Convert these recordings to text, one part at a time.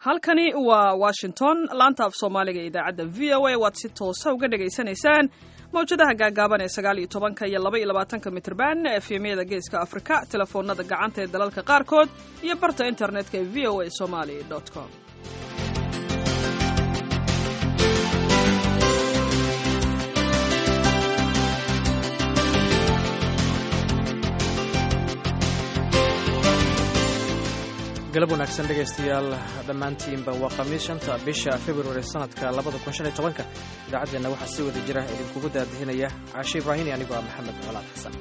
halkani waa washington laanta af soomaaliga ee idaacadda v o a waad si toosa uga dhagaysanaysaan mawjadaha gaagaaban ee sagaal iyo tobanka iyo laba iyo labaatanka mitrban efemyada geeska afrika telefoonada gacanta ee dalalka qaarkood iyo barta internetka ee v o a somali com galab wanaagsan dhegaystayaal dhammaantiinba waa khamiis shanta bisha februari sanadka labada kun shan iyo tobanka idaacaddeenna waxaa si wada jira idinkugu daadihinaya caashe ibraahim iyo anigoo ah maxamed colaad xasan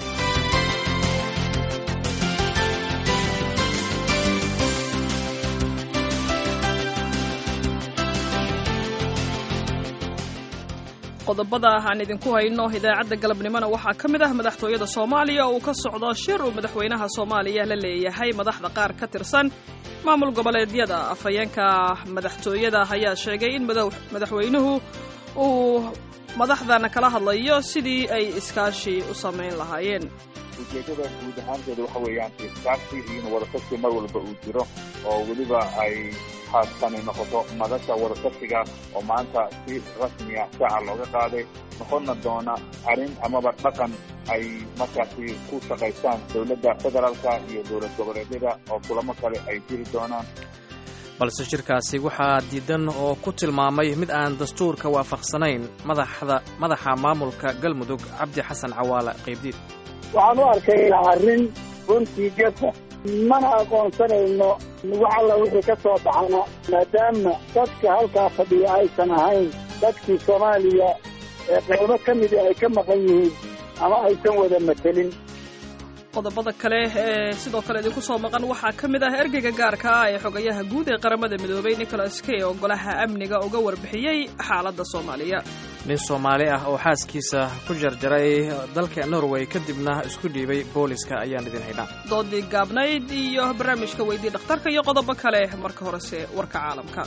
qodobada aan idinku hayno idaacadda galabnimona waxaa ka mid ah madaxtooyada soomaaliya oo uu ka socdo shir uu madaxweynaha soomaaliya la leeyahay madaxda qaar ka tirsan maamul goboleedyada afhayeenka madaxtooyada ayaa sheegay in madaxweynuhu uu madaxdana kala hadlayo sidii ay iskaashi u samayn lahaayeen ujeedada guud ahaanteeda waxa weeyaan iskaashi iyo in wadatashi mar walba uu jiro oo weliba ay haastani noqoto madasha wadatashiga oo maanta si rasmiya shaaca looga qaaday noqonna doona arrin amaba dhaqan ay markaasi ku shaqaystaan dowladda federaalka iyo dowlad goboleedyada oo kulamo kale ay jiri doonaan balse shirkaasi waxaa diidan oo ku tilmaamay mid aan dastuurka waafaqsanayn madaxda madaxa maamulka galmudug cabdi xasan cawaale qaybdiid waxaan u arkaynaa arrin runtii gefa mana aqoonsanayno wax alla wixii ka soo baxana maadaama dadka halkaa fadhiya aysan ahayn dadkii soomaaliya ee qaybo ka mida ay ka maqan yihiin ama aysan wada matelin qodobada kale ee sidoo kale idinku soo maqan waxaa ka mid ah ergeyga gaarka ah ee xogayaha guud ee qaramada midoobay nicholas key oo golaha amniga uga warbixiyey xaaladda soomaaliya nin soomaali ah oo xaaskiisa ku jarjaray dalka norway kadibna isku dhiibay booliska ayaan idin haynaa doodii gaabnayd iyo barnaamijka weydii dhakhtarka iyo qodobo kale marka horese warka caalamka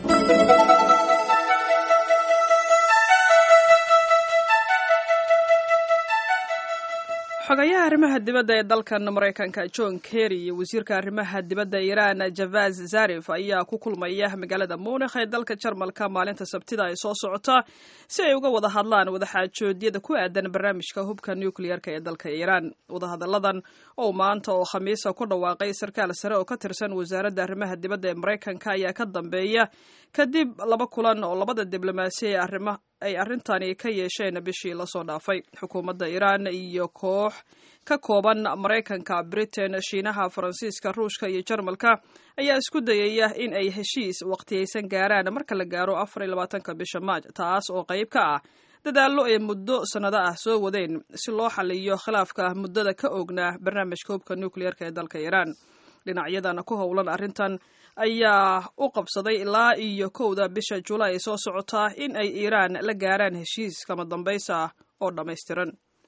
xogayaha arrimaha dibadda ee dalkan maraykanka john kerry iyo wasiirka arrimaha dibadda iiraan javaz zarif ayaa ku kulmaya magaalada munikh ee dalka jarmalka maalinta sabtida ay soo socota si ay uga wada hadlaan wadaxaajoodyada ku aadan barnaamijka hubka nukliyarka ee dalka iiraan wadahadalladan oo maanta oo khamiisa ku dhawaaqay sarkaal sare oo ka tirsan wasaaradda arrimaha dibadda ee maraykanka ayaa ka dambeeya kadib laba kulan oo labada diblomaasi ee arrima ay arrintani ka yeesheen bishii lasoo dhaafay xukuumadda iiraan iyo koox ka kooban maraykanka britain shiinaha faransiiska ruushka iyo jarmalka ayaa isku dayaya in ay heshiis waqtiyaysan gaaraan marka la gaaro afar iyo labaatanka bisha maaj taas oo qayb ka ah dadaallo ay muddo sannado ah soo wadeen si loo xaliyo khilaafka muddada ka oognaa barnaamijka hubka nukliyarka ee dalka iiraan dhinacyadana ku howlan arrintan ayaa u qabsaday ilaa iyo kowda bisha julaay soo socotaa in ay iiraan la gaaraan heshiis kama dambaysa ah oo dhammaystiran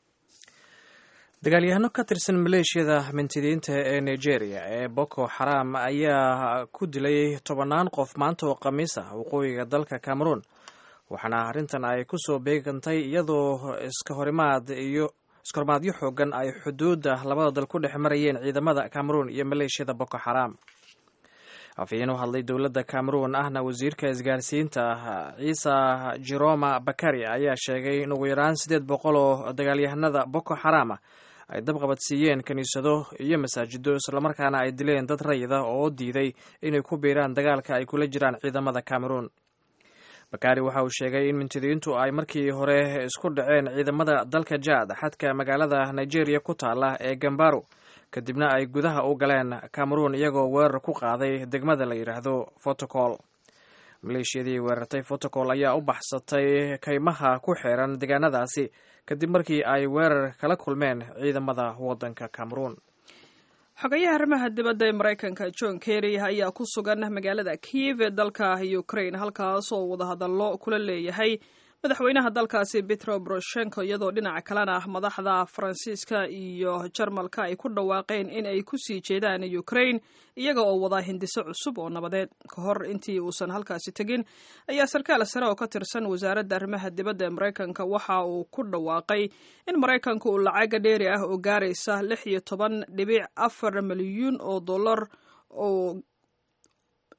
dagaalyahano ka tirsan maleeshiyada mintidiinta ee nigeria ee boko xaram ayaa ku dilay tobannaan qof maanta oo khamiis ah waqooyiga dalka cameroon waxaana arrintan ay ku soo beegantay iyadoo iska horimaad iyo iskahorimaadyo xoogan ay xuduudda labada dal ku dhex marayeen ciidamada cameroon iyo maleeshiyada boko xaram afhayeen u hadlay dowladda cameroon ahna wasiirka isgaarsiinta ciisa jeroma bakari ayaa sheegay in ugu yaraan siddeed boqol oo dagaalyahanada boko xarama ay dabqabadsiiyeen kiniisado iyo masaajido islamarkaana ay dileen dad rayida oo diiday inay ku biiraan dagaalka ay kula jiraan ciidamada cameroon bakari waxa uu sheegay in mintidiintu ay markii hore isku dhaceen ciidamada dalka jaad xadka magaalada nigeria ku taala ee gambaro kadibna ay gudaha u galeen cameroon iyagoo weerar ku qaaday degmada la yidhaahdo fotocol maleeshiyadii weerartay fotocol ayaa u baxsatay kaymaha ku xeeran deegaanadaasi kadib markii ay weerar kala kulmeen ciidamada waddanka cameroon xogayaha arrimaha dibadda ee maraykanka john kerry ayaa ku sugan magaalada kiev ee dalka ukraine halkaas oo wadahadallo kula leeyahay madaxweynaha dalkaasi petro boroshenko iyadoo dhinaca kalena madaxda faransiiska iyo jarmalka ay ku dhawaaqeen in ay ku sii jeedaan ukraine iyaga oo wadaa hindiso cusub oo nabadeed ka hor intii uusan halkaasi tegin ayaa sarkaal sare oo ka tirsan wasaaradda arrimaha dibadda ee maraykanka waxa uu ku dhawaaqay in maraykanku uu lacaga dheeri ah oo gaaraysa lix iyo toban dhibic afar milyuun oo dollar oo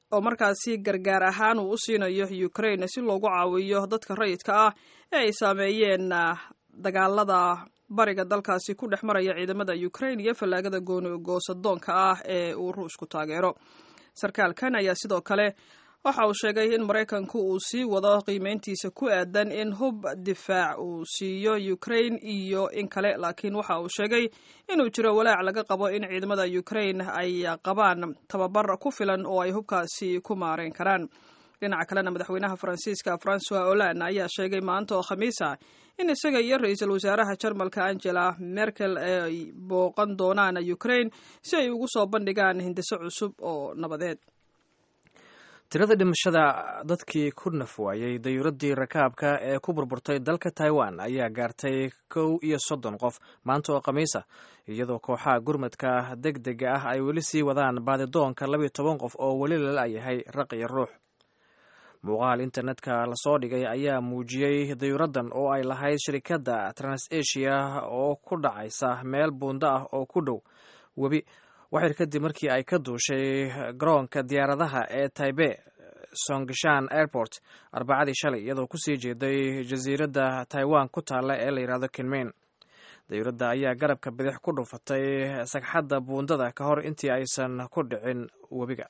oo markaasi gargaar ahaan uu u siinayo ukraine si loogu caawiyo dadka rayidka ah ee ay saameeyeen dagaalada bariga dalkaasi ku dhex maraya ciidamada ukraine iyo fallaagada gooni goosadoonka ah ee uu ruushku taageero sarkaalkan ayaa sidoo kale waxa uu sheegay in maraykanku uu sii wado qiimeyntiisa ku aadan in hub difaac uu siiyo ukraine iyo in kale laakiin waxa uu sheegay inuu jiro walaac laga qabo in ciidamada ukraine ay qabaan tababar ku filan oo ay hubkaasi ku maareyn karaan dhinaca kalena madaxweynaha faransiiska francois hollande ayaa sheegay maanta oo khamiis ah in isaga iyo ra-iisul wasaaraha jarmalka angela merkel ay booqan doonaan ukraine si ay ugu soo bandhigaan hindiso cusub oo nabadeed tirada dhimashada dadkii ku naf waayey dayuuraddii rakaabka ee ku burburtay dalka taiwan ayaa gaartay kow iyo soddon qof maanta oo khamiis ah iyadoo kooxaha gurmadka deg dega ah ay weli sii wadaan baadidoonka labiyo toban qof oo weli la la'yahay raq iyo ruux muuqaal internetka lasoo dhigay ayaa muujiyey dayuuraddan oo ay lahayd shirikadda transasia oo ku dhacaysa meel buundo ah oo ku dhow webi waxyar kadib markii ay ka duushay garoonka diyaaradaha ee taibe songishan airport arbacadii shalay iyadoo kusii jeeday jasiiradda taiwan ku taalla ee la yidhahdo kinmain dayuuradda ayaa garabka bidix ku dhufatay sagxadda buundada ka hor intii aysan ku dhicin webiga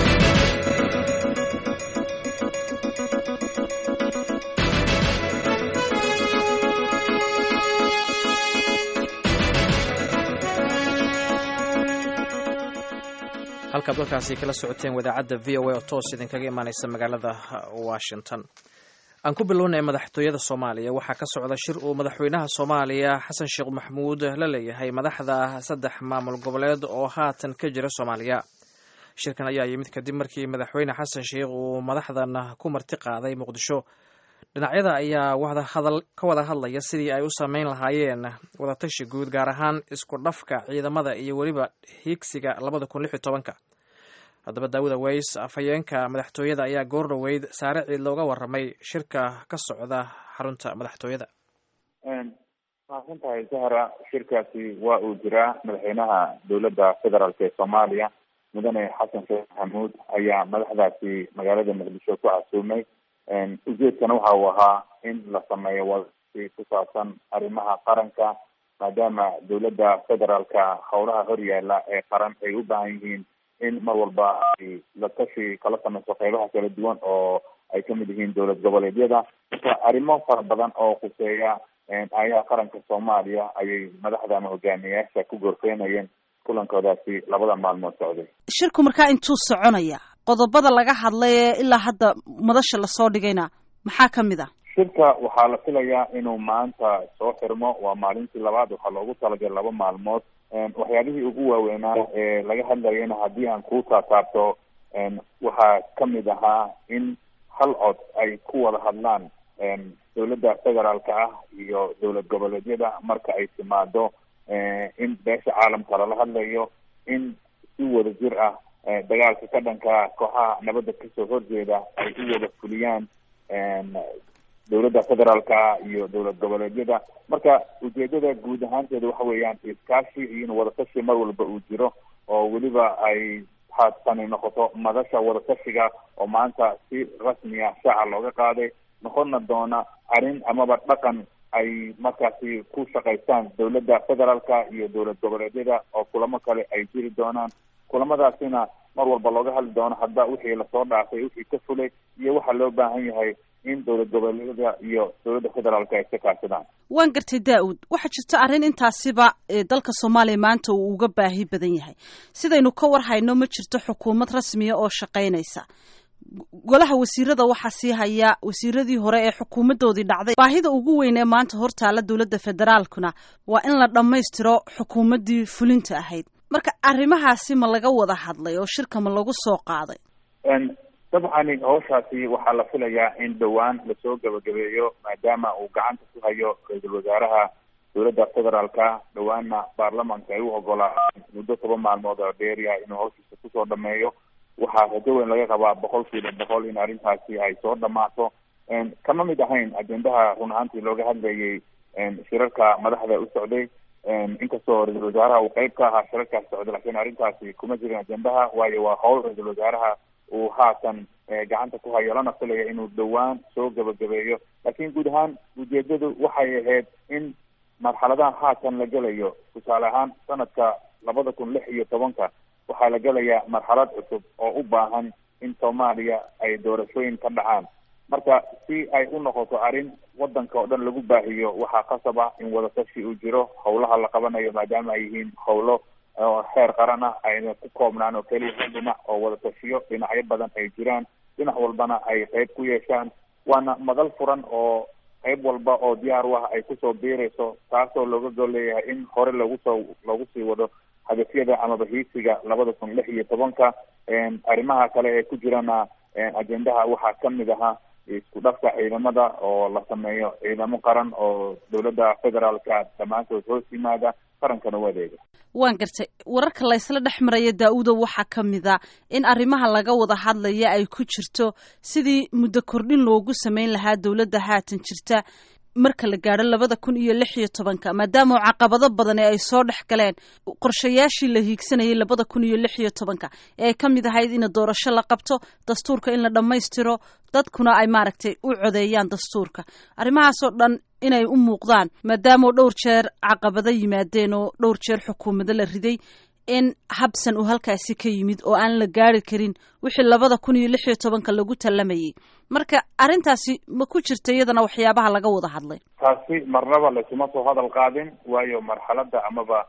halkaad dalkaasi kala socoteen wadaacadda v o a oo toos idinkaga imaaneysa magaalada washington aan ku bilownay madaxtooyada soomaaliya waxaa ka socda shir uu madaxweynaha soomaaliya xasan sheekh maxamuud la leeyahay madaxda saddex maamul goboleed oo haatan ka jira soomaaliya shirkan ayaa yimid kadib markii madaxweyne xasan sheekh uu madaxdan ku marti qaaday muqdisho dhinacyada ayaa ka wada hadlaya sidii ay u sameyn lahaayeen wadatashi guud gaar ahaan isku dhafka ciidamada iyo weliba hiigsiga labada kun lix iyo tobanka haddaba daawuda weys afhayeenka madaxtooyada ayaa goor dhoweyd saare ciid looga waramay shirka ka socda xarunta madaxtooyada mahadsan tahay sahra shirkaasi waa uu jiraa madaxweynaha dowladda federaalk ee soomaaliya mudane xasan sheekh maxamuud ayaa madaxdaasi magaalada muqdisho ku casuumay ujeedkana waxa uu ahaa in la sameeyo wadasi ku saabsan arrimaha qaranka maadaama dowladda federaalka howlaha horyaala ee qaran ay u baahan yihiin in mar walba ay la tashi kala sameyso qeybaha kala duwan oo ay kamid yihiin dowlad goboleedyada marka arrimo fara badan oo khuseeya ayaha qaranka soomaaliya ayay madaxda ama hogaamiyayaasha ku gorfeynayeen kulankoodaasi labada maalmood socday shirku markaa intuu soconaya qodobada laga hadlay ee ilaa hadda madasha lasoo dhigayna maxaa ka mid ah shirka waxaa la filayaa inuu maanta soo xirmo waa maalintii labaad waxaa loogu talagalay laba maalmood waxyaabihii ugu waaweynaa ee laga hadlayana haddii aan ku taataabto waxaa kamid ahaa in hal cod ay ku wada hadlaan dowladda federaalka ah iyo dowlad goboleedyada marka ay timaado in beesha caalamka lala hadlayo in si wada jir ah dagaalka ka dhanka kooxaha nabadda kasoo horjeeda ay u wada fuliyaan dowladda federaalka iyo dowlad goboleedyada marka ujeedada guud ahaanteeda waxa weeyaan iskaashi iyo in wadatashi mar walba uu jiro oo weliba ay haatani noqoto madasha wadatashiga oo maanta si rasmi ah shaaca looga qaaday noqonna doona arrin amaba dhaqan ay markaasi ku shaqaystaan dowladda federaalka iyo dowlad goboleedyada oo kulamo kale ay jiri doonaan kulamadaasina mar walba looga hadli doono hadda wixii lasoo dhaafay wixii ka fulay iyo waxaa loo baahan yahay in dowlad goboleedyada iyo dowladda federaalka ay ka kaashadaan waan gartay daa-uud waxaa jirta arrin intaasiba dalka soomaaliya maanta uu uga baahi badan yahay sidaynu ka war hayno ma jirto xukuumad rasmiya oo shaqaynaysa golaha wasiirada waxaa sii haya wasiiradii hore ee xukuumadoodii dhacday baahida ugu weyn ee maanta hortaala dowladda federaalkuna waa in la dhammaystiro xukuumaddii fulinta ahayd marka arrimahaasi ma laga wada hadlay oo shirka ma lagu soo qaaday dabcani hawshaasi waxaa la filayaa in dhowaan lasoo gabagabeeyo maadaama uu gacanta ku hayo ra-iisul wasaaraha dowladda federaalka dhowaanna baarlamanka ay u ogolaadeen muddo toban maalmood oo dheeriya inuu hawshiisa kusoo dhameeyo waxaa rajo weyn laga qabaa boqol kiiba boqol in arrintaasi ay soo dhamaato kama mid ahayn ajendaha run ahaantii looga hadlayay shirarka madaxda u socday inkastoo ra-iisul wasaaraha uu qeyb ka ahaa shirarkaas socday lakiin arrintaasi kuma jirin ajendaha waayo waa howl ra-iisul wasaaraha uu haatan gacanta ku hayo lana filaya inuu dhowaan soo gabagabeeyo laakiin guud ahaan ujeedadu waxay ahayd in marxaladaha haatan la gelayo tusaale ahaan sanadka labada kun lix iyo tobanka waxaa la gelayaa marxalad cusub oo u baahan in soomaaliya ay doorashooyin ka dhacaan marka si ay u noqoto arrin wadanka oo dhan lagu baahiyo waxaa qasab ah in wadatashi uu jiro howlaha la qabanayo maadaama ay yihiin howlo heer qaran ah ayna ku koobnaan oo keliya hal dhinac oo wadatashiyo dhinacyo badan ay jiraan dhinac walbana ay qeyb ku yeeshaan waana madal furan oo qayb walba oo diyaar u ah ay kusoo biirayso taasoo looga gol leeyahay in hore lagu soo lagu sii wado hadafyada amaba hiisiga labada kun lix iyo tobanka arrimaha kale ee ku jirana ajendaha waxaa kamid ahaa isku dhafka ciidamada oo la sameeyo ciidamo qaran oo dowladda federaalka dhammaantood hoos yimaada qarankana u adeega waan gartay wararka laysla dhex maraya daa-uda waxaa ka mid a in arrimaha laga wada hadlaya ay ku jirto sidii muddo kordhin loogu sameyn lahaa dowladda haatan jirta marka la gaadho labada kun iyo lix iyo tobanka maadaama caqabado badani ay soo dhex galeen qorshayaashii la hiigsanayay labada kun iyo lix iyo tobanka ee ay ka mid ahayd in doorasho la qabto dastuurka in la dhammaystiro dadkuna ay maaragtay u codeeyaan dastuurka arrimahaasoo dhan inay u muuqdaan maadaama dhowr jeer caqabado yimaadeen oo dhowr jeer xukuumado la riday in habsan uu halkaasi ka yimid oo aan la gaari karin wixii labada kun iyo lix iyo tobanka lagu tallamayay marka arrintaasi ma ku jirta iyadana waxyaabaha laga wada hadlay taasi marnaba laysuma soo hadal qaadin waayo marxaladda amaba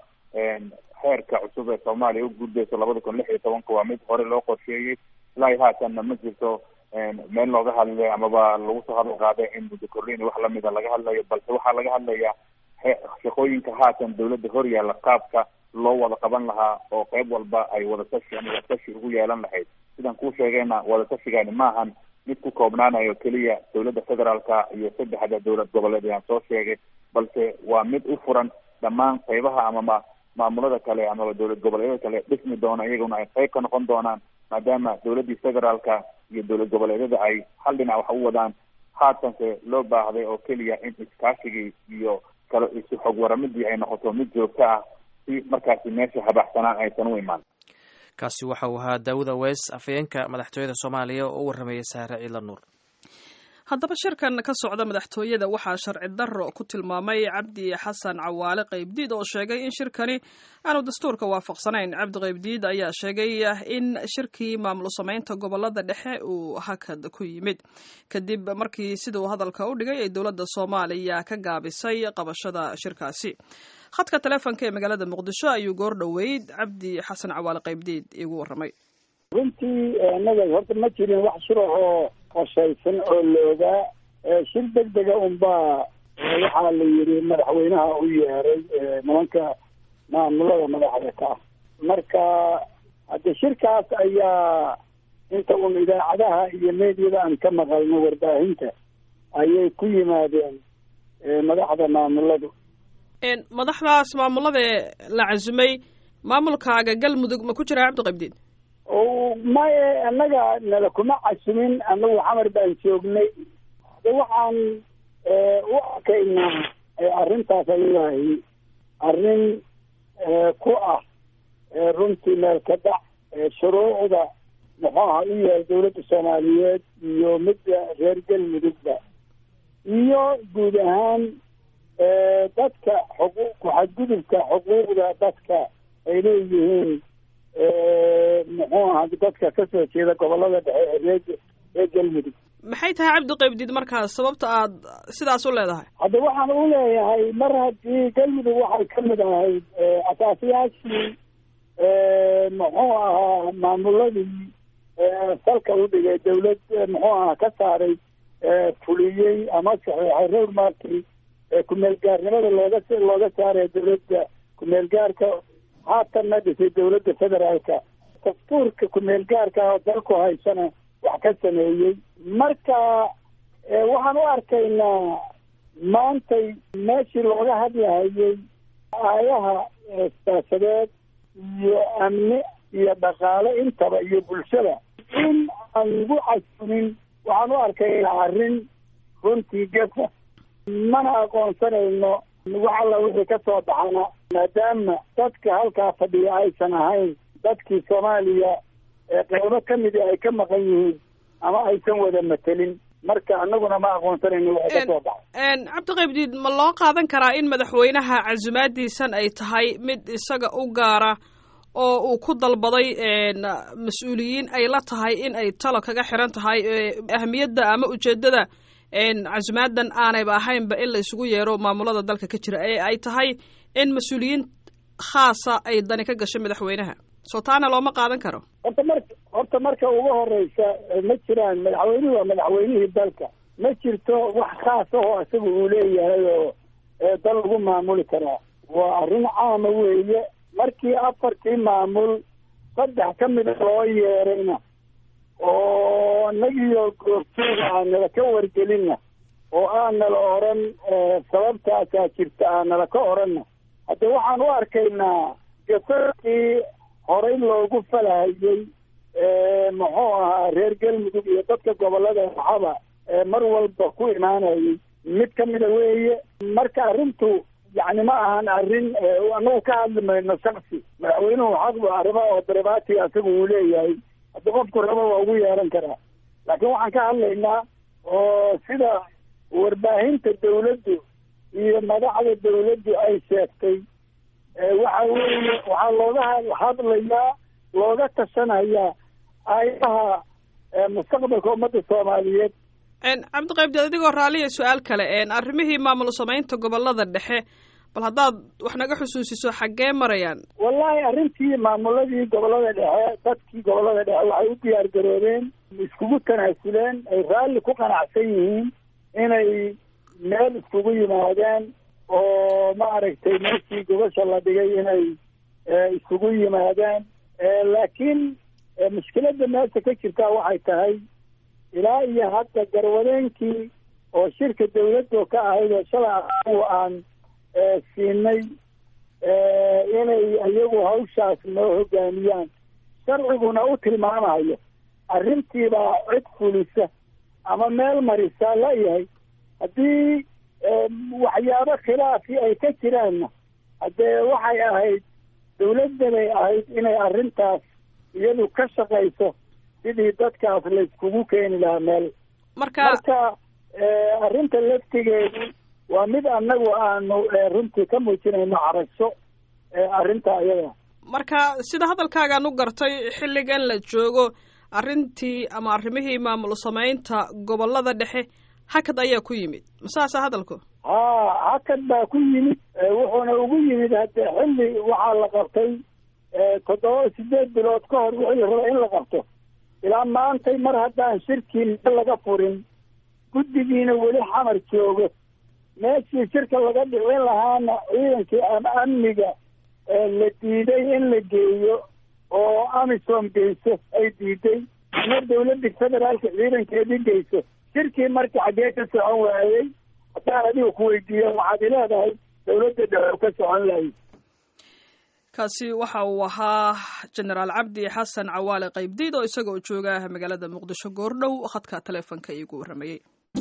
heerka cusub ee soomaaliya u gudbayso labada kun lix iyo tobanka waa mid hore loo qorsheeyey ilaa haatanna ma jirto meel looga hadlay amaba lagu soo hadal qaaday in muddo kordhin wax lamida laga hadlayo balse waxaa laga hadlayaa shaqooyinka haatan dawladda hor yaalla qaabka loo wada qaban lahaa oo qayb walba ay wadatashi ama wadatashi ugu yeelan lahayd sidaan kuu sheegayna wadatashigaani maahan mid ku koobnaanayo keliya dowladda federaalka iyo saddexda dowlad goboleed ayaan soo sheegay balse waa mid u furan dhammaan qaybaha amama maamulada kale amaba dowlad goboleedyada kale dhismi doona iyaguna ay qayb ka noqon doonaan maadaama dowladdii federaalka iyo dowlad goboleedyada ay hal dhinac wax u wadaan haatanse loo baahday oo keliya in iskaashigii iyo kale isu xog waramidii ay noqoto mid joogto ah si markaasi meesha habaxsanaan aysan u imaan kaasi waxa uu ahaa daawuda weys afhayeenka madaxtooyada soomaaliya oo u warramayay saare ciidla nuur haddaba shirkan ka socda madaxtooyada waxaa sharci darro ku tilmaamay cabdi xasan cawaale qaybdiid oo sheegay in shirkani aanu dastuurka waafaqsanayn cabdi qaybdiid ayaa sheegay in shirkii maamul samaynta gobolada dhexe uu hakad ku yimid kadib markii siduu hadalka u dhigay ay dowladda soomaaliya ka gaabisay qabashada shirkaasi khadka taleefonka ee magaalada muqdisho ayuu goor dhoweyd cabdi xasan cawaale qaybdiid igu warramay runtii naga horta ma jirin wax shura oo qorshaysan oo loogaa shir deg dega unbaa waxaa la yidhi madaxweynaha u yeeray nimanka maamulada madaxda ka ah marka hadde shirkaas ayaa inta un idaacadaha iyo meediyada aan ka maqalno warbaahinta ayay ku yimaadeen madaxda maamuladu madaxdaas maamulada la casumay maamulkaaga galmudug ma ku jiraa cabdiqabdiid maye annaga nala kuma casumin anagu xamar baan joognay de waxaan u arkaynaa arrintaas ayadahi arrin ku ah runtii meel ka dhac shuruucda muxuu aha u yahay dawladda soomaaliyeed iyo midda reer galmudugba iyo guud ahaan dadka xuquuq ku-xadgudubka xuquuqda dadka ay leeyihiin muxuu aha dadka kasoo jeeda gobolada dhexe ee ree reer galmudug maxay tahay cabdi qaybdiid markaas sababta aad sidaas u leedahay hadda waxaan u leeyahay mar haddii galmudug waxay ka mid ahayd asaasiyaashii muxuu ahaa maamuladii salka u dhigay dawlad muxuu aha ka saaray fuliyey ama saxeexay road markii kumeel gaarnimada looga looga saaraya dawladda kumeel gaarka haatanna dhisay dawladda federaalka dastuurka kumeel gaarka oo dalku haysana wax ka sameeyey marka waxaan u arkaynaa maantay meeshii looga hadlahayay aayaha siyaasadeed iyo amni iyo dhaqaale intaba iyo bulshada in aan lagu casumin waxaan u arkaynaa arrin runtii gafa mana aqoonsanayno wax alla wixii ka soo baxana maadaama dadka halkaa fadhiya aysan ahayn dadkii soomaaliya qeybo ka midi ay ka maqan yihiin ama aysan wada matelin marka anaguna ma aqoonsanayno waxa ka soo baxay cabdiqaybdiid ma loo qaadan karaa in madaxweynaha casumaadiisan ay tahay mid isaga u gaara oo uu ku dalbaday mas-uuliyiin ay la tahay in ay talo kaga xiran tahay ahamiyadda ama ujeeddada casumaadan aanayba ahaynba in la isugu yeero maamulada dalka ka jira ee ay tahay in mas-uuliyiin khaasa ay dani ka gasho madaxweynaha soo taana looma qaadan karo horta marka horta marka ugu horeysa ma jiraan madaxweynuhu waa madaxweynihii dalka ma jirto wax khaas ahoo isaga uu leeyahay oo dal lagu maamuli karaa waa arrin caama weeye markii afartii maamul saddex ka mida loo yeerayna oo nagiyo goortooda aanala ka wargelinna oo aanala oran sababtaasaa jirta aanala ka oranna hadde waxaan u arkaynaa gafarkii horey loogu falahayey muxuu ahaa reer galmudug iyo dadka gobolada waxaba mar walba ku imaanayay mid ka mida weeye marka arrintu yacni ma ahan arrin anagu ka hadli mayno shaksi madaxweynuhu xaq arrimo oo daribaati asaga uu leeyahay haddi qofku rabo waa ugu yeeran karaa laakiin waxaan ka hadlaynaa oo sida warbaahinta dawladdu iyo madaxda dawladdu ay sheegtay waxa weeye waxaa looga hadlayaa looga tashanayaa ayaha mustaqbalka ummadda soomaaliyeed cabdiqaybdeed adigoo raaliya su-aal kale arrimihii maamul samaynta gobolada dhexe bal haddaad wax naga xusuusiso xaggee marayaan wallahi arrintii maamuladii gobolada dhexe dadkii gobolada dhexe waxay u diyaar garoobeen iskugu tanaasuleen ay raalli ku qanacsan yihiin inay meel iskugu yimaadaan oo maaragtay meeshii gobasha la dhigay inay iskugu yimaadaan laakiin mushkiladda meesha ka jirtaa waxay tahay ilaa iyo hadda garwadeenkii oo shirka dawladdo ka ahayd oo shalay anagu aan siinay inay iyagu hawshaas noo hogaamiyaan sharciguna u tilmaamayo arrintiibaa cid fulisa ama meel marisa layahay haddii waxyaabo khilaafi ay ka jiraanna haddee waxay ahayd dawladdanay ahayd inay arrintaas iyadu ka shaqayso sidii dadkaas la iskugu keeni lahaa meel marka marka arrinta laftigeedu waa mid annagu aanu runtii ka muujinayno carasho arrinta iyada marka sida hadalkaagaan u gartay xilligan la joogo arrintii ama arrimihii maamul samaynta gobolada dhexe hakad ayaa ku yimid masaasa hadalku haa hakad baa ku yimid wuxuuna ugu yimid hadde xilli waxaa la qabtay toddoba sideed bilood ka hor wixii la raba in la qabto ilaa maantay mar haddaan shirkii meel laga furin guddigiina weli xamar joogo meeshii shirka laga dhicin lahaana ciidankii ama amniga la diiday in la geeyo oo amisom geyso ay diiday ama dawladda federaalka ciidankeedii geyso shirkii marka xaggee ka socon waayey haddaan adiga ku weydiiya waxaad ileedahay dawladda dhexe ka socon lahay kaasi waxa uu ahaa jenaraal cabdi xasan cawaale qaybdiid oo isaga oo jooga magaalada muqdisho goordhow khadka taleefonka iigu warramayey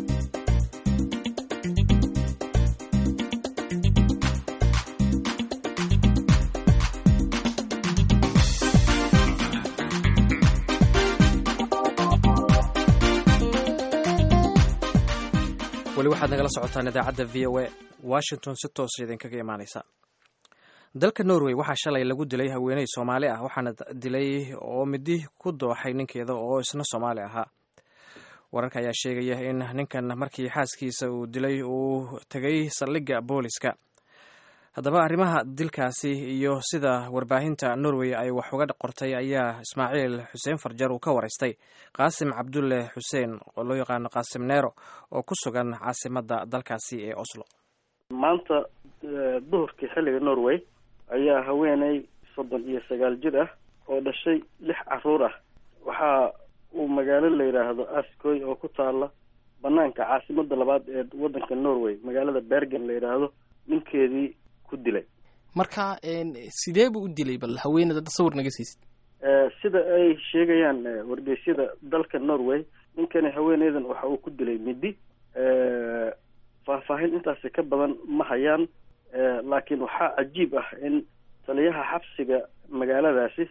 weli waxaad nagala socotaan idaacadda v o a washington si toosa idinkaga imaanaysa dalka norway waxaa shalay lagu dilay haweeney soomaali ah waxaana dilay oo midi ku dooxay ninkeeda oo isna soomaali ahaa wararka ayaa sheegaya in ninkan markii xaaskiisa uu dilay uu tegay saldhigga booliska haddaba arrimaha dilkaasi iyo sida warbaahinta norway ay wax uga qortay ayaa ismaaciil xuseen farjar uu ka waraystay qaasim cabdulle xuseen oo loo yaqaano qaasim neero oo ku sugan caasimadda dalkaasi ee oslo maanta duhurkii xilliga norway ayaa haweeney soddon iyo sagaal jir ah oo dhashay lix caruur ah waxa uu magaalo la yidhaahdo askoy oo ku taala banaanka caasimadda labaad ee waddanka norway magaalada bergen la yidhaahdo ninkeedii ku dilay marka sidee buu u dilay bal haweeneyda tasawir naga siisid sida ay sheegayaan wargeysyada dalka norway ninkani haweeneydan waxa uu ku dilay midi faahfaahin intaasi ka badan ma hayaan laakiin waxaa cajiib ah in taliyaha xabsiga magaaladaasi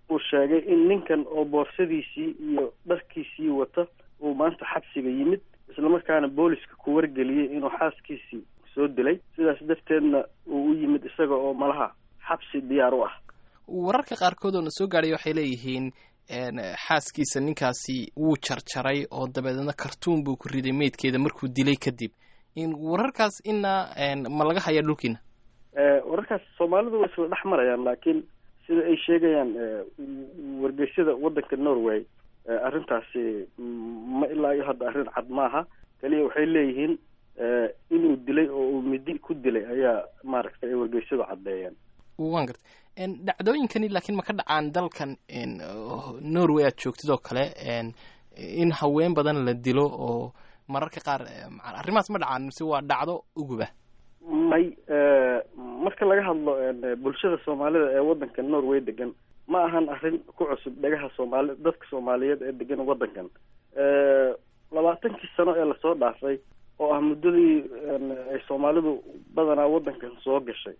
uu sheegay in ninkan oo boorsadiisii iyo dharkiisii wata uu maanta xabsiga yimid islamarkaana booliska ku wargeliyey inuu xaaskiisii soo dilay sidaas darteedna uu u yimid isaga oo malaha xabsi diyaar u ah wararka qaarkood oo na soo gaadhay waxay leeyihiin xaaskiisa ninkaasi wuu jarjaray oo dabeedna kartuun buu ku riday meydkeeda markuu dilay kadib wararkaas ina ma laga hayaa dhulkiina wararkaas soomaalidu way isla dhex marayaan laakiin sida ay sheegayaan wargeysyada waddanka norway arrintaasi ma ilaa iyo hadda arrin cad maaha kaliya waxay leeyihiin inuu dilay oo uu midi ku dilay ayaa maaragtay ay wargeysyadu caddeeyeen wan garta dhacdooyinkani laakiin ma ka dhacaan dalkan norway aad joogtid oo kale in haween badan la dilo oo mararka qaar arrimahaas ma dhacaan mise waa dhacdo uguba may marka laga hadlo bulshada soomaalida ee waddanka norway degan ma ahan arrin ku cusub dhagaha soomaali dadka soomaaliyeed ee degan waddankan labaatankii sano ee lasoo dhaafay oo ah muddadii ay soomaalidu badanaa waddankan soo gashay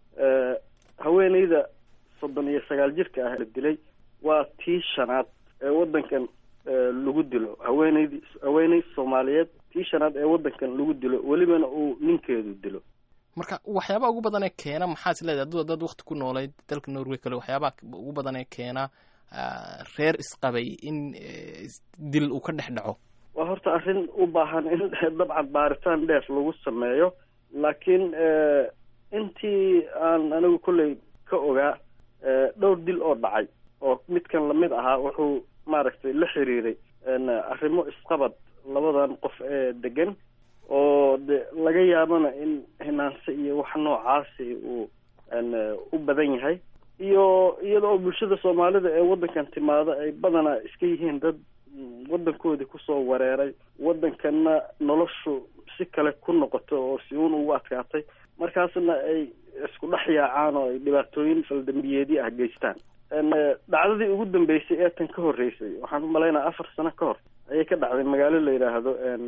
haweeneyda soddon iyo sagaal jirka ah la dilay waa tii shanaad ee waddankan lagu dilo haweeneydii haweeney soomaaliyeed tii shanaad ee waddankan lagu dilo welibana uu ninkeedu dilo marka waxyaabaha ugu badan ee keena maxaa is leedahay aduu dad wakti ku noolayd dalka norway kale waxyaabaha ugu badan ee keena reer isqabay in dil uu ka dhex dhaco waa horta arrin u baahan in dabcan baaritaan dheer lagu sameeyo laakiin intii aan anigu kolley ka ogaa dhowr dil oo dhacay oo midkan lamid ahaa wuxuu maaragtay la xiriiray arrimo isqabad labadan qof ee degan oo de laga yaabana in hinaanse iyo wax noocaasi uu u badan yahay iyo iyada oo bulshada soomaalida ee waddankan timaada ay badanaa iska yihiin dad waddankoodii kusoo wareeray waddankanna noloshu si kale ku noqoto oo si uun ugu adkaatay markaasna ay isku dhex yaacaan oo ay dhibaatooyin faldambiyeedyo ah geystaan dhacdadii ugu dambeysay ee tan ka horreysay waxaan u malaynaya afar sano ka hor ayay ka dhacday magaalo la yidhaahdo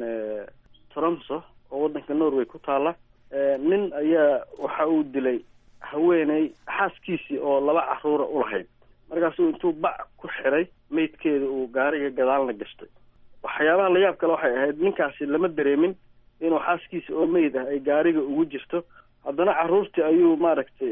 tromso oo waddanka norway ku taala nin ayaa waxa uu dilay haweeney xaaskiisii oo laba caruura ulahayd markaasuu intuu bac ku xiray meydkeeda uu gaariga gadaalna gashtay waxyaabaha la yaab kale waxay ahayd ninkaasi lama dareemin inuu xaaskiisa oo meyd ah ay gaariga ugu jirto haddana caruurtii ayuu maaragtay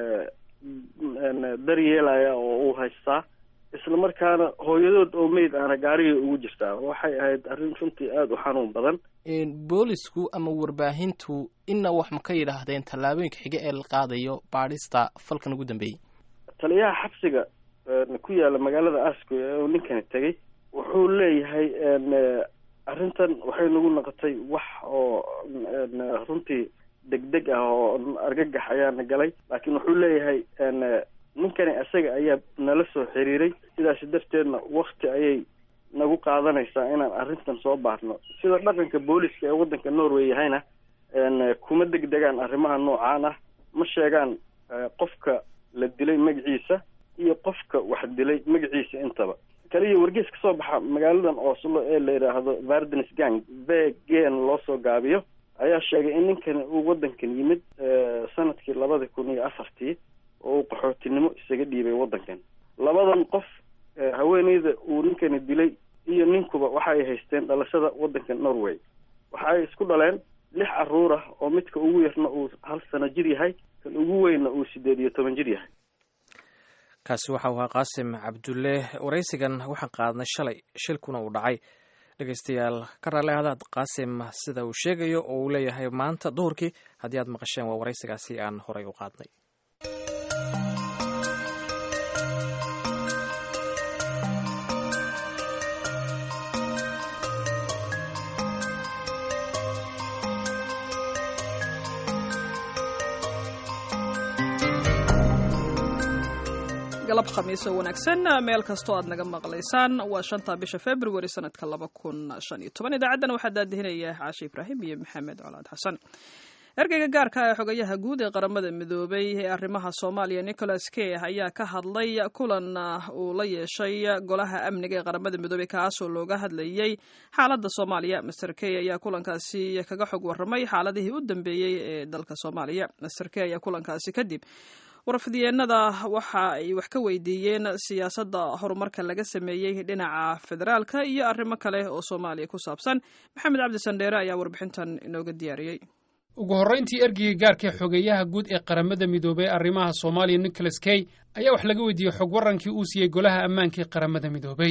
daryeelaya oo uu haystaa isla markaana hooyadood oo meyd ahna gaarigay ugu jirtaa waxay ahayd arrin runtii aada u xanuun badan boolisku ama warbaahintu ina wax ma ka yidhaahdeen tallaabooyinka xiga ee la qaadayo baadhista falkan ugu dambeeyey taliyaha xabsiga ku yaala magaalada askoy ee uu ninkani tegay wuxuu leeyahay arrintan waxay nagu noqotay wax oo runtii degdeg ah oo argagax ayaana galay laakiin wuxuu leeyahay ninkani isaga ayaa nala soo xiriiray sidaasi darteedna wakti ayay nagu qaadanaysaa inaan arrintan soo baarno sida dhaqanka booliska ee waddanka norway yahayna kuma degdegaan arrimaha noocaan ah ma sheegaan qofka la dilay magaciisa iyo qofka wax dilay magaciisa intaba kaliya wargees ka soo baxa magaaladan oslo ee la yidhaahdo vardens gang v gen loo soo gaabiyo ayaa sheegay in ninkani uu waddankan yimid sanadkii labada kun iyo afartii oo uu qaxootinimo isaga dhiibay waddankan labadan qof haweeneyda uu ninkani dilay iyo ninkuba waxay haysteen dhalashada waddanka norway waxaay isku dhaleen lix caruur ah oo midka ugu yarna uu hal sano jir yahay kan ugu weynna uu sideed iyo toban jir yahay kaasi waxa uu ahaa qaasim cabdulle waraysigan waxaan qaadnay shalay shilkuna uu dhacay dhegeystayaal ka raalli ahdaad qaasim sida uu sheegayo oo uu leeyahay maanta duhurkii haddii aad maqasheen waa waraysigaasi aan horay u qaadnay galab khamiiso wanaagsan meel kastoo aad naga maqlaysaan waa shanta bisha februari sanadka laba kun shan iyo toban idaacaddana waxaa daadihinaya caashe ibraahim iyo maxamed colaad xasan ergeyga gaarka ee xogayaha guud ee qaramada midoobay ee arrimaha soomaaliya nicholas key ayaa ka hadlay kulan uu la yeeshay golaha amniga ee qaramada midoobey kaasoo looga hadlayey xaaladda soomaaliya master key ayaa kulankaasi kaga xog warramay xaaladihii u dambeeyey ee dalka soomaaliya master key ayaa kulankaasi kadib warfidyeennada waxa ay wax ka weydiiyeen siyaasadda horumarka laga sameeyey dhinaca federaalka iyo arrimo kale oo soomaaliya ku saabsan maxamed cabdi sandheere ayaa warbixintan inooga diyaariyey ugu horrayntii ergeyga gaarka xogeeyaha guud ee qaramada midoobey arrimaha soomaaliya nicholas kay ayaa wax laga weydiiyey xog warrankii uu siiyey golaha ammaanka ee qaramada midoobey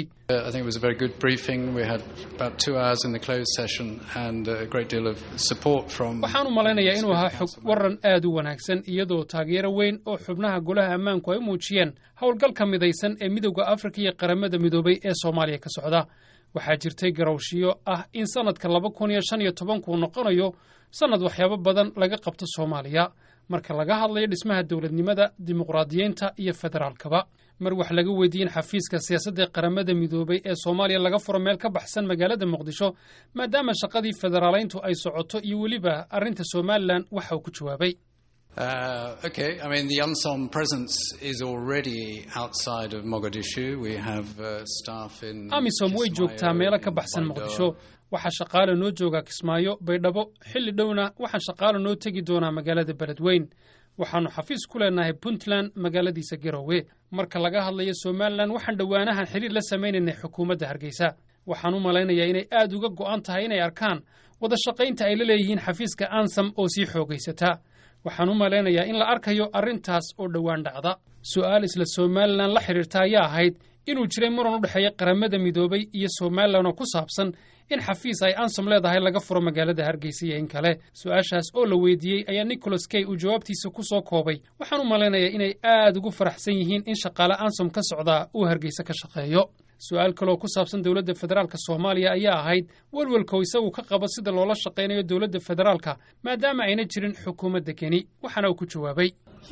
waxaan u malaynayaa inuu ahaa xog warran aad u wanaagsan iyadoo taageero weyn oo xubnaha golaha ammaanku ay u muujiyeen howlgalka midaysan ee midowda afrika iyo qaramada midoobey ee soomaaliya ka socda waxaa jirtay garowshiyo ah in sannadka laba kun iyo shan iyo tobankuu noqonayo sannad waxyaabo badan laga qabto soomaaliya marka laga hadlayo dhismaha dowladnimada dimuqraadiyeynta iyo federaalkaba mar wax laga weydiiyen xafiiska siyaasadda ee qaramada midoobey ee soomaaliya laga furo meel ka baxsan magaalada muqdisho maadaama shaqadii federaalayntu ay socoto iyo weliba arrinta somalilan waxa uu ku jawaabay Uh, okay, I mean, the UNSOM presence is already outside of Mogadishu. We have uh, staff in. amisom way joogtaa meelo ka baxsan muqdisho waxaa shaqaale noo joogaa kismaayo baydhabo xilli dhowna waxaan shaqaale noo tegi doonaa magaalada beledweyn waxaannu xafiis ku leenahay puntland magaaladiisa garowe marka laga hadlayo somalilan waxaan dhowaanahan xiriir la samaynaynay xukuumadda hargeysa waxaan u malaynayaa inay aad uga go'an tahay inay arkaan wada shaqaynta ay la leeyihiin xafiiska ansam oo sii xoogaysata waxaan u malaynayaa in la arkayo arrintaas oo dhowaan dhacda su'aal isla somalilan la xidhiirta ayaa ahayd inuu jiray muran u dhexeeya qaramada midoobay iyo somalilan oo ku saabsan in xafiis ay ansom leedahay laga furo magaalada hargeysa iyo in kale su-aashaas oo la weydiiyey ayaa nicholas kay uu jawaabtiisa ku soo koobay waxaan u malaynayaa inay aad ugu faraxsan yihiin in shaqaale ansom ka socdaa uu hargeysa ka shaqeeyo su-aal kaleoo ku saabsan dowladda federaalka soomaaliya ayaa ahayd welwelkoo isagu ka qabo sida loola shaqaynayo dowladda federaalka maadaama ayna jirin xukuumadda keni waxaana uu ku jawaabay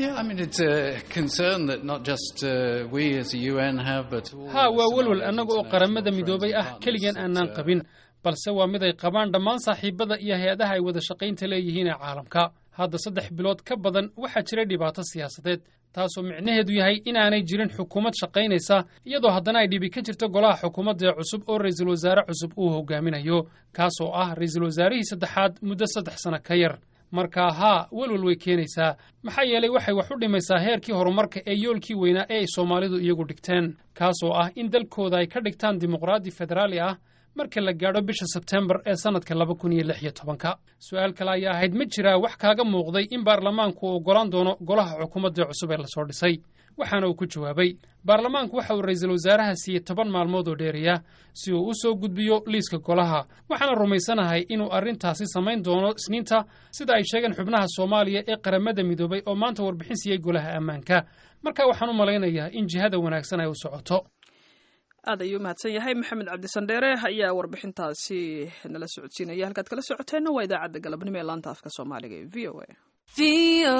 ha waa welwel annaga oo qaramada midoobay ah keligeen aanaan qabin balse waa mid ay qabaan dhammaan saaxiibada iyo hay-adaha ay wada shaqaynta leeyihiin ee caalamka hadda saddex bilood ka badan waxaa jiray dhibaato siyaasadeed taasoo micnaheedu yahay inaanay jirin xukuumad shaqaynaysa iyadoo haddana ay dhibi ka jirto golaha xukuumadda cusub oo ra'iisul wasaare cusub uu hogaaminayo kaasoo ah ra'iisul wasaarihii saddexaad muddo saddex sano ka yar markaa haa welwel way keenaysaa maxaa yeelay waxay wax u dhimaysaa heerkii horumarka ee yoolkii weynaa ee ay soomaalidu iyagu dhigteen kaasoo ah in dalkooda ay ka dhigtaan dimuqraadi federaali ah marka la gaadho bisha sebtembar ee sannadka laba kun iyo lix iyo tobanka su-aal kale ayaa ahayd ma jiraa wax kaaga muuqday in baarlamaanku uu oggolaan doono golaha xukuumadda cusub ee lasoo dhisay waxaana uu ku jawaabay baarlamaanku waxa uu ra'iisul wasaaraha siiyey toban maalmood oo dheeriya si uu u soo gudbiyo liiska golaha waxaana rumaysanahay inuu arrintaasi samayn doono isniinta sida ay sheegeen xubnaha soomaaliya ee qaramada midoobay oo maanta warbixin siiyey golaha ammaanka marka waxaan u malaynayaa in jihada wanaagsan ay u socoto aad ayuu mahadsan yahay maxamed cabdisandheere ayaa warbixintaasi nala socodsiinaya halkaad kala socoteenna waa idaacadda galabnimo ee laanta afka soomaaliga ee v o a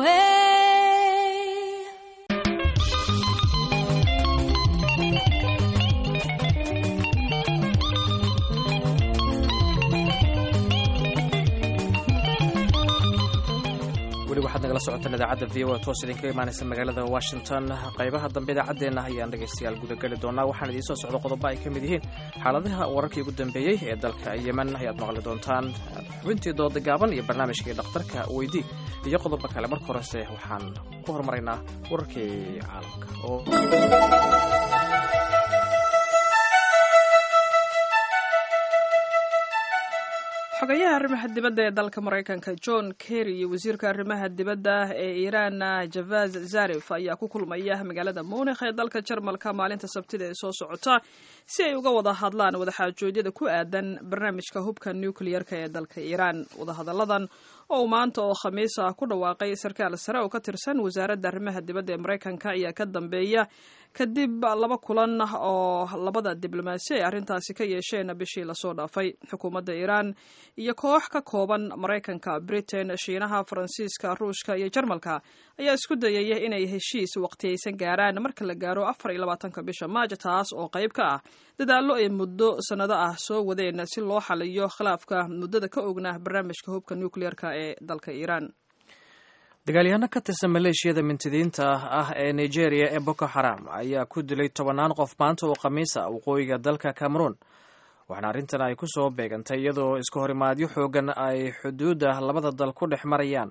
weli waxaad nagala socotaan idaacadda v o a toos idinka imaanaysa magaalada washington qaybaha dambe idaacaddeenna ayaan dhegaystayaal gudageli doonaa waxaan idiin soo socdo qodobo ay ka mid yihiin xaaladaha wararkii ugu dambeeyey ee dalka yemen ayaad maqli doontaan xubintii dooda gaaban iyo barnaamijkii dhakhtarka weydii iyo qodobo kale marka horese waxaan ku horumaraynaa wararkii caalamka oo xogayaha arrimaha dibadda ee dalka maraykanka john kerry iyo wasiirka arrimaha dibadda ee iiraan javaz zarif ayaa ku kulmaya magaalada munikh ee dalka jarmalka maalinta sabtida ee soo socota si ay uga wada hadlaan wadaxaajoodyada ku aadan barnaamijka hubka nucleer-ka ee dalka iiraan wadahadalladan oo maanta oo khamiis ah ku dhawaaqay sarkaal sare oo ka tirsan wasaaradda arrimaha dibadda ee maraykanka ayaa ka dambeeya kadib laba kulan oo labada diblomaasi ay arrintaasi ka yeesheen bishii lasoo dhaafay xukuumadda iiraan iyo koox ka kooban maraykanka britain shiinaha faransiiska ruushka iyo jarmalka ayaa isku dayaya inay heshiis waqtiyaysan gaaraan marka la gaaro afar iyo labaatanka bisha maajo taas oo qayb ka ah dadaallo ay muddo sannado ah soo wadeen si loo xaliyo khilaafka muddada ka ogna barnaamijka hubka nucleer-ka ee dalka iiraan dagaalyahanno ka tirsan maleeshiyada mintidiinta ah ee nigeria ee boko xaram ayaa ku dilay tobannaan qof maanta oo khamiisa waqooyiga dalka cameroon waxaana arrintan ay ku soo beegantay iyadoo iska horimaadyo xoogan ay xuduudda labada dal ku dhex marayaan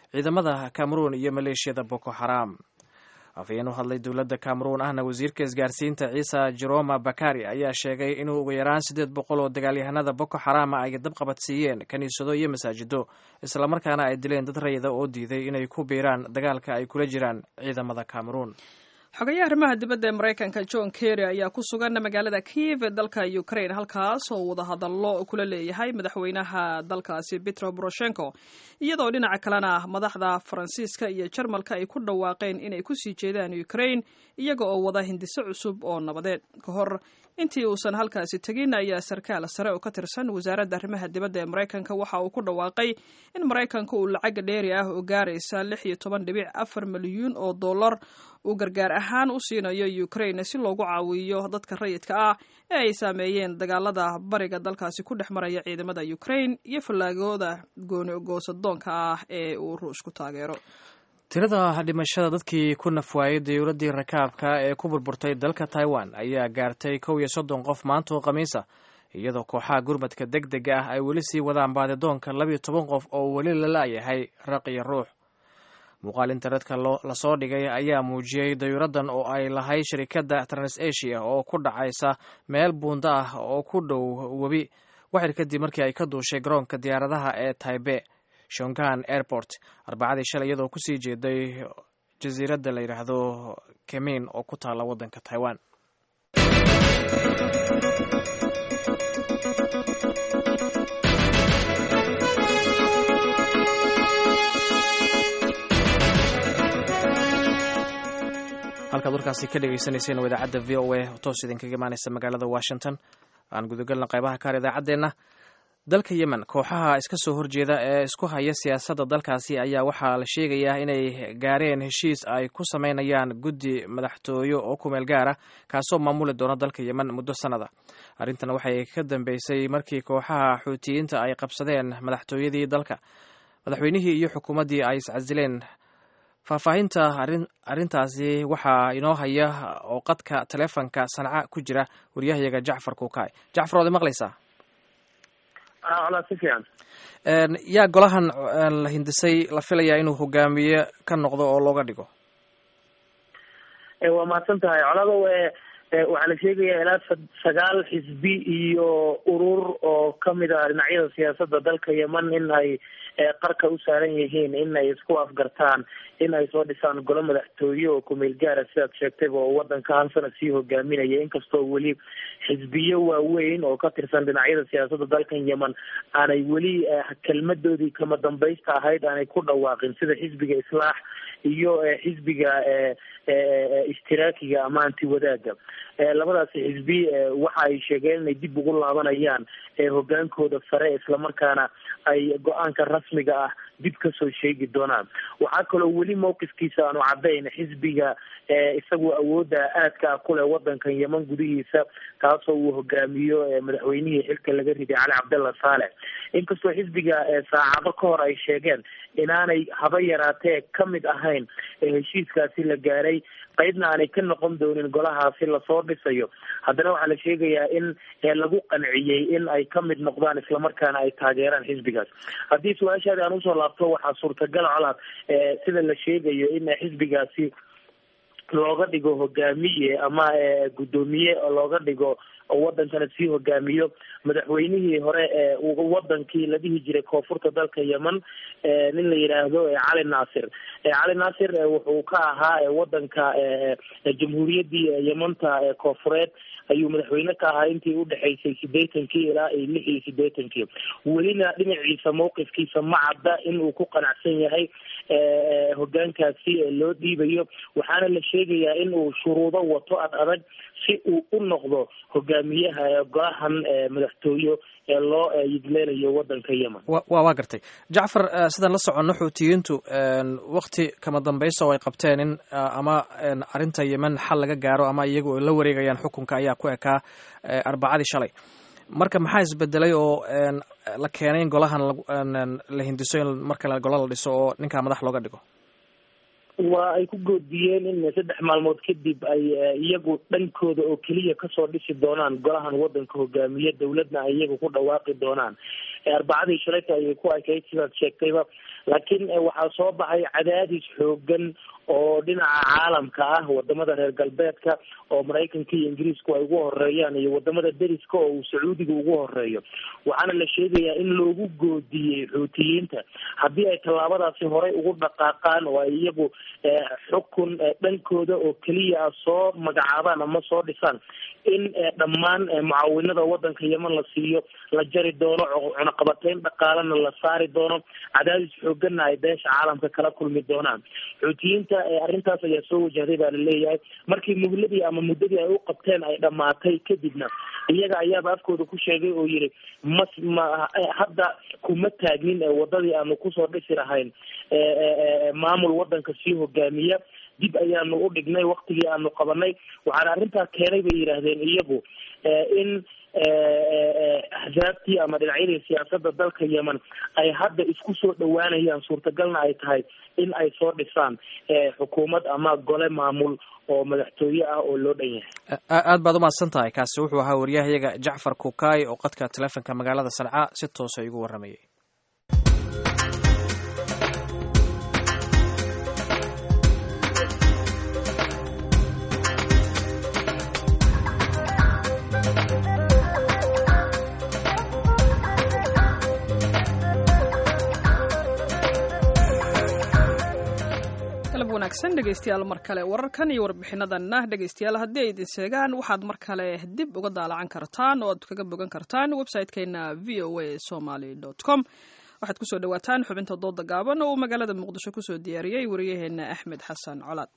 ciidamada cameroon iyo maleeshiyada boko xaram afhayeen u hadlay dowladda cameroon ahna wasiirka isgaarsiinta ciisa jeroma bakari ayaa sheegay inuu ugu yaraan siddeed boqol oo dagaalyahanada boko xarama ay dabqabadsiiyeen kiniisado iyo masaajido islamarkaana ay dileen dad rayida oo diiday inay ku biiraan dagaalka ay kula jiraan ciidamada cameroon xogayaha arrimaha dibadda ee maraykanka john kerry ayaa ku sugan magaalada kiev ee dalka ukraine halkaas oo wadahadallo kula leeyahay madaxweynaha dalkaasi petro poroshenko iyadoo dhinaca kalena madaxda faransiiska iyo jarmalka ay ku dhawaaqeen inay kusii jeedaan ukraine iyaga oo wada hindiso cusub oo nabadeed ka hor intii uusan halkaasi tegin ayaa sarkaal sare oo ka tirsan wasaaradda arrimaha dibadda ee maraykanka waxa uu ku dhawaaqay in maraykanka uu lacag dheeri ah oo gaaraysa lix iyo toban dhibic afar milyuun oo dollar uu gargaar ahaan u siinayo ukraine si loogu caawiyo dadka rayidka ah ee ay saameeyeen dagaalada bariga dalkaasi ku dhex maraya ciidamada ukraine iyo fallaagooda gooni-goosadoonka ah ee uu ruushku taageero tirada dhimashada dadkii ku nafwaayay dayuuraddii rakaabka ee ku burburtay dalka taiwan ayaa gaartay kow iyo soddon qof maanta oo khamiisa iyadoo kooxaha gurmadka deg dega ah ay weli sii wadaan baadidoonka labiyo toban qof oo weli la la'yahay raq iyo ruux muuqaal internetka lasoo dhigay ayaa muujiyey dayuuraddan oo ay lahayd shirikadda transasia oo ku dhacaysa meel buunda ah oo ku dhow webi waxir kadib markii ay ka duushay garoonka diyaaradaha ee taibe shongan airport arbacadii shalay iyadoo kusii jeeday jasiiradda la yidhaahdo kemin oo ku taalla waddanka taiwan halkaad warkaasi ka dhegeysaneyseen waa idaacadda v o a toos idinkaga imaaneysa magaalada washington aan gudagalna qaybaha kaar idaacaddeenna dalka yemen kooxaha iska soo horjeeda ee isku haya siyaasadda dalkaasi ayaa waxaa la sheegayaa inay gaareen heshiis ay ku sameynayaan guddi madaxtooyo oo kumeel gaara kaasoo maamuli doona dalka yemen muddo sannada arrintan waxay ka dambeysay markii kooxaha xuutiyiinta ay qabsadeen madaxtooyadii dalka madaxweynihii iyo xukuumaddii ay iscasileen faahfaahinta arrintaasi waxaa inoo haya oo qadka taleefonka sanca ku jira waryahayaga jacfar kuukaay jacfar waad maqlaysaa si fiican yaa golahan la hindisay la filayaa inuu hogaamiye ka noqdo oo looga dhigo waa mahadsan tahay colado waxaa la sheegayaa ilaa sagaal xisbi iyo urur oo kamid ah dhinacyada siyaasadda dalka yemen in ay qarka u saaran yihiin in ay isku afgartaan in ay soo dhisaan golo madaxtooye oo kumeel gaara sidaad sheegtayba oo wadanka hal sana sii hogaaminaya inkastoo weli xisbiyo waaweyn oo ka tirsan dhinacyada siyaasadda dalkan yemen aanay weli kelmadoodii kama dambaysta ahayd aanay ku dhawaaqin sida xisbiga islaax iyo xisbiga ishtiraakiga ama anti wadaaga labadaasi xisbi waxa ay sheegeen inay dib ugu laabanayaan hogaankooda sare islamarkaana ay go-aanka rasmiga ah dib kasoo sheegi doonaan waxaa kaloo weli mawqifkiisa aanu caddayn xisbiga isagoo awoodda aadka ah kuleh wadankan yemen gudihiisa kaasoo uu hogaamiyo madaxweynihii xilka laga riday cali cabdalla saalex inkastoo xisbiga saacado ka hor ay sheegeen inaanay haba yaraatee kamid ahayn heshiiskaasi la gaaray qaybna aanay ka noqon doonin golahaasi lasoo dhisayo haddana waxaa la sheegayaa in lagu qanciyey in ay kamid noqdaan islamarkaana ay taageeraan xisbigaas haddii su-aashaadi aan usoo laabto waxaa suurtagal colaad sida la sheegayo in xisbigaasi looga dhigo hogaamiye ama guddoomiye looga dhigo oo wadankana sii hogaamiyo madaxweynihii hore ee wadankii la dhihi jiray koonfurta dalka yemen nin la yidhaahdo cali naasir cali naasir wuxuu ka ahaa wadanka jamhuuriyaddii yemanta koonfureed ayuu madaxweyne ka ahaa intii udhexaysay sideetankii ilaa iyo lix iyo sideetankii welina dhinaciisa mawqifkiisa ma cadda in uu ku qanacsan yahay hogaankaasi loo dhiibayo waxaana la sheegayaa in uu shuruudo wato ad adag si uu u noqdo hogaamiyaha golahan madaxtooyo ee loo yidleynayo wadanka yemen wa waa gartay jacfar sidaan la soconno xuutiyiintu wakti kama dambaysa oo ay qabteen in ama arrinta yemen xal laga gaaro ama iyagu ay la wareegayaan xukunka ayaa ku ekaa arbacadii shalay marka maxaa isbedelay oo la keenay in golahan la hindiso in markale gola la dhiso oo ninkaa madax looga dhigo waa ay ku goodiyeen in saddex maalmood kadib ay iyagu dhankooda oo keliya kasoo dhisi doonaan golahan wadanka hogaamiye dowladna ay iyagu ku dhawaaqi doonaan arbacadii shalayta ayay ku ekayd sidaad sheegtayba laakiin waxaa soo baxay cadaadis xoogan oo dhinaca caalamka ah wadamada reer galbeedka oo maraykanka iyo ingiriisku ay ugu horeeyaan iyo wadamada deriska oo uu sacuudiga ugu horeeyo waxaana la sheegayaa in loogu goodiyey xuutiyiinta haddii ay tallaabadaasi horey ugu dhaqaaqaan oo ay iyagu xukun dhankooda oo keliya ah soo magacaabaan ama soo dhisaan in dhammaan mucaawinada wadanka yeman la siiyo la jari doono cunaqabateyn dhaqaalena la saari doono cadaadis xooganna ay beesha caalamka kala kulmi doonaan xuutiyiinta arrintaas ayaa soo wajahday baa laleeyahay markii muhladii ama muddadii ay u qabteen ay dhamaatay kadibna iyaga ayaaba afkooda ku sheegay oo yiri mas ma hadda kuma taagnin wadadii aanu kusoo dhisi lahayn maamul wadanka sii hogaamiya dib ayaanu u dhignay waktigii aanu qabanay waxaana arrintaa keenay bay yidhaahdeen iyagu in axsaabtii ama dhinacyadii siyaasadda dalka yemen ay hadda isku soo dhawaanayaan suurtagalna ay tahay in ay soo dhisaan xukuumad ama gole maamul oo madaxtooye ah oo loo dhan yahay aad baad umahadsan tahay kaasi wuxuu ahaa waryahayaga jacfar kukaay oo qadka taleefonka magaalada sanca si toosa igu warramayay wanaagsan dhegeystayaal mar kale wararkan iyo warbixinadanna dhegeystayaal haddii ay idin sheegaan waxaad mar kale dib uga daalacan kartaan oo aad kaga bogan kartaan website-keena v o a somaly com waxaad kusoo dhawaataan xubinta dooda gaaban oo uu magaalada muqdisho kusoo diyaariyey wariyaheena axmed xasan colaad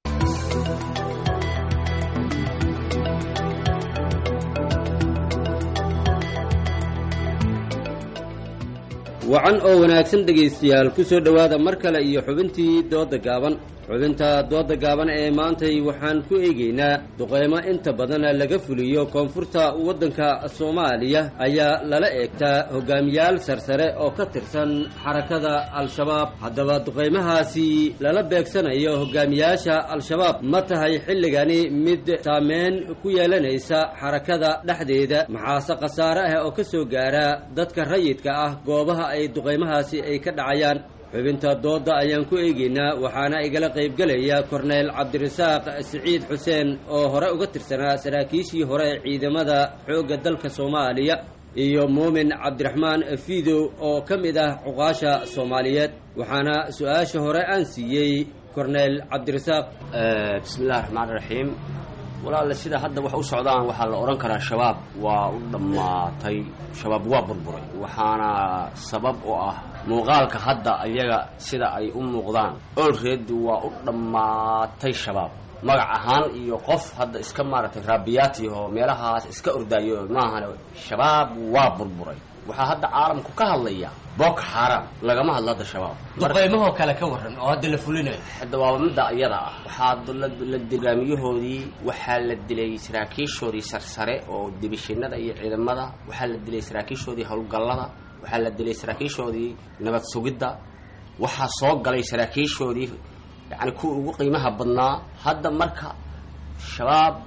wacan oo wanaagsan dhegaystayaal ku soo dhowaada mar kale iyo xubintii dooda gaaban xubinta dooda gaaban ee maantay waxaan ku eegaynaa duqeymo inta badan laga fuliyo koonfurta waddanka soomaaliya ayaa lala eegtaa hogaamiyaal sarsare oo ka tirsan xarakada al-shabaab haddaba duqeymahaasi lala beegsanayo hogaamiyaasha al-shabaab ma tahay xilligani mid saameyn ku yeelanaysa xarakada dhexdeeda maxaase khasaare ah oo ka soo gaara dadka rayidka ah goobaha ay duqeymahaasi ay ka dhacayaan xubinta dooda ayaan ku eegaynaa waxaana igala qaybgelaya korneyl cabdirasaaq siciid xuseen oo hore uga tirsanaa saraakiishii hore ee ciidamada xoogga dalka soomaaliya iyo muumin cabdiraxmaan fidow oo ka mid ah cuqaasha soomaaliyeed waxaana su-aasha hore aan siiyey korneyl cabdirasaaq bismillahi raxmaan raxiim walaale sida hadda wax u socdaan waxaa la odhan karaa shabaab waa u dhammaatay shabaab waa burburay waxaana sabab u ah muuqaalka hadda iyaga sida ay u muuqdaan olreed waa u dhammaatay shabaab magac ahaan iyo qof hadda iska maaragtay raabiyaati oo meelahaas iska ordaayo maahane shabaab waa burburay waxaa hadda caalamku ka hadlaya boko xaram lagama hadlo hadda shabaab duqeymahoo kale ka waran oo hadda la fulinayo hadda waaba midda iyada ah waxaa la dirgaamiyahoodii waxaa la dilay saraakiishoodii sarsare oo dibishinada iyo ciidamada waxaa la dilay saraakiishoodii howlgallada waxaa la dilay saraakiishoodii nabad sugidda waxaa soo galay saraakiishoodii yacni kuwa ugu qiimaha badnaa hadda marka shabaab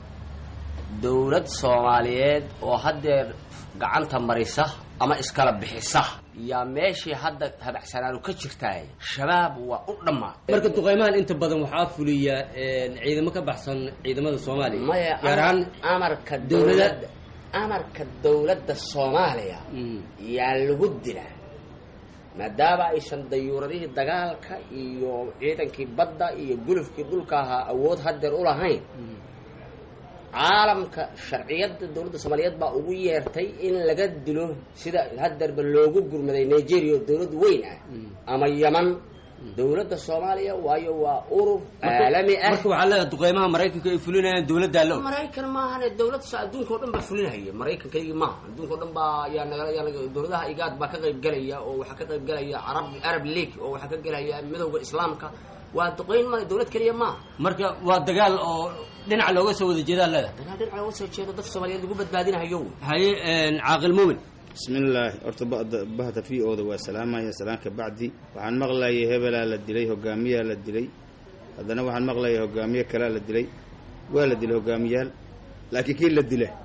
dowlad soomaaliyeed oo haddeer gacanta marisa ama iskala bixisa yaa meeshii hadda habacsanaanu ka jirtaay shabaab waa u dhammaatay marka duqeymahan inta badan waxaa fuliya ciidamo ka baxsan ciidamada soomaaliya maya gaar ahaan amarka dowlada dowladda amarka dowladda soomaaliya yaa lagu dilaa maadaama aysan dayuuradihii dagaalka iyo ciidankii badda iyo gulufkii dhulka ahaa awood haddeer u lahayn caalamka sharciyadda dowladda soomaaliyeed baa ugu yeertay in laga dilo sida haddeerba loogu gurmaday nigeria oo dowlad weyn ah ama yaman dowladda soomaaliya waayo waa urur caalami ah marka waxaa leedahay duqeymaha maraykanka ay fulinayaan dowladdaa la og maraykan maahane dowlad adduunka o dhan baa fulinahaya maraykankaygii maaha adduunka o dhan baa yaa naga yaa naga dowladaha igaad baa ka qayb gelaya oo waxaa ka qayb gelaya arab arab league oo waxaa ka gelaya midowda islaamka waa duqeyn ma dowlad keliya maaha marka waa dagaal oo dhinaca looga soo wada jeedaa leedahay dagaal dhinaca looga soo jeedo dadka soomaaliyeed lagu badbaadinahayo haye caaqil muumin bismillaahi horta bada bahda v o da waa salaamaya salaan ka bacdi waxaan maqlayay hebelaa la dilay hogaamiyaa la dilay haddana waxaan maqlayay hogaamiye kalaa la dilay waa la dilay hogaamiyaal laakiin kii la dila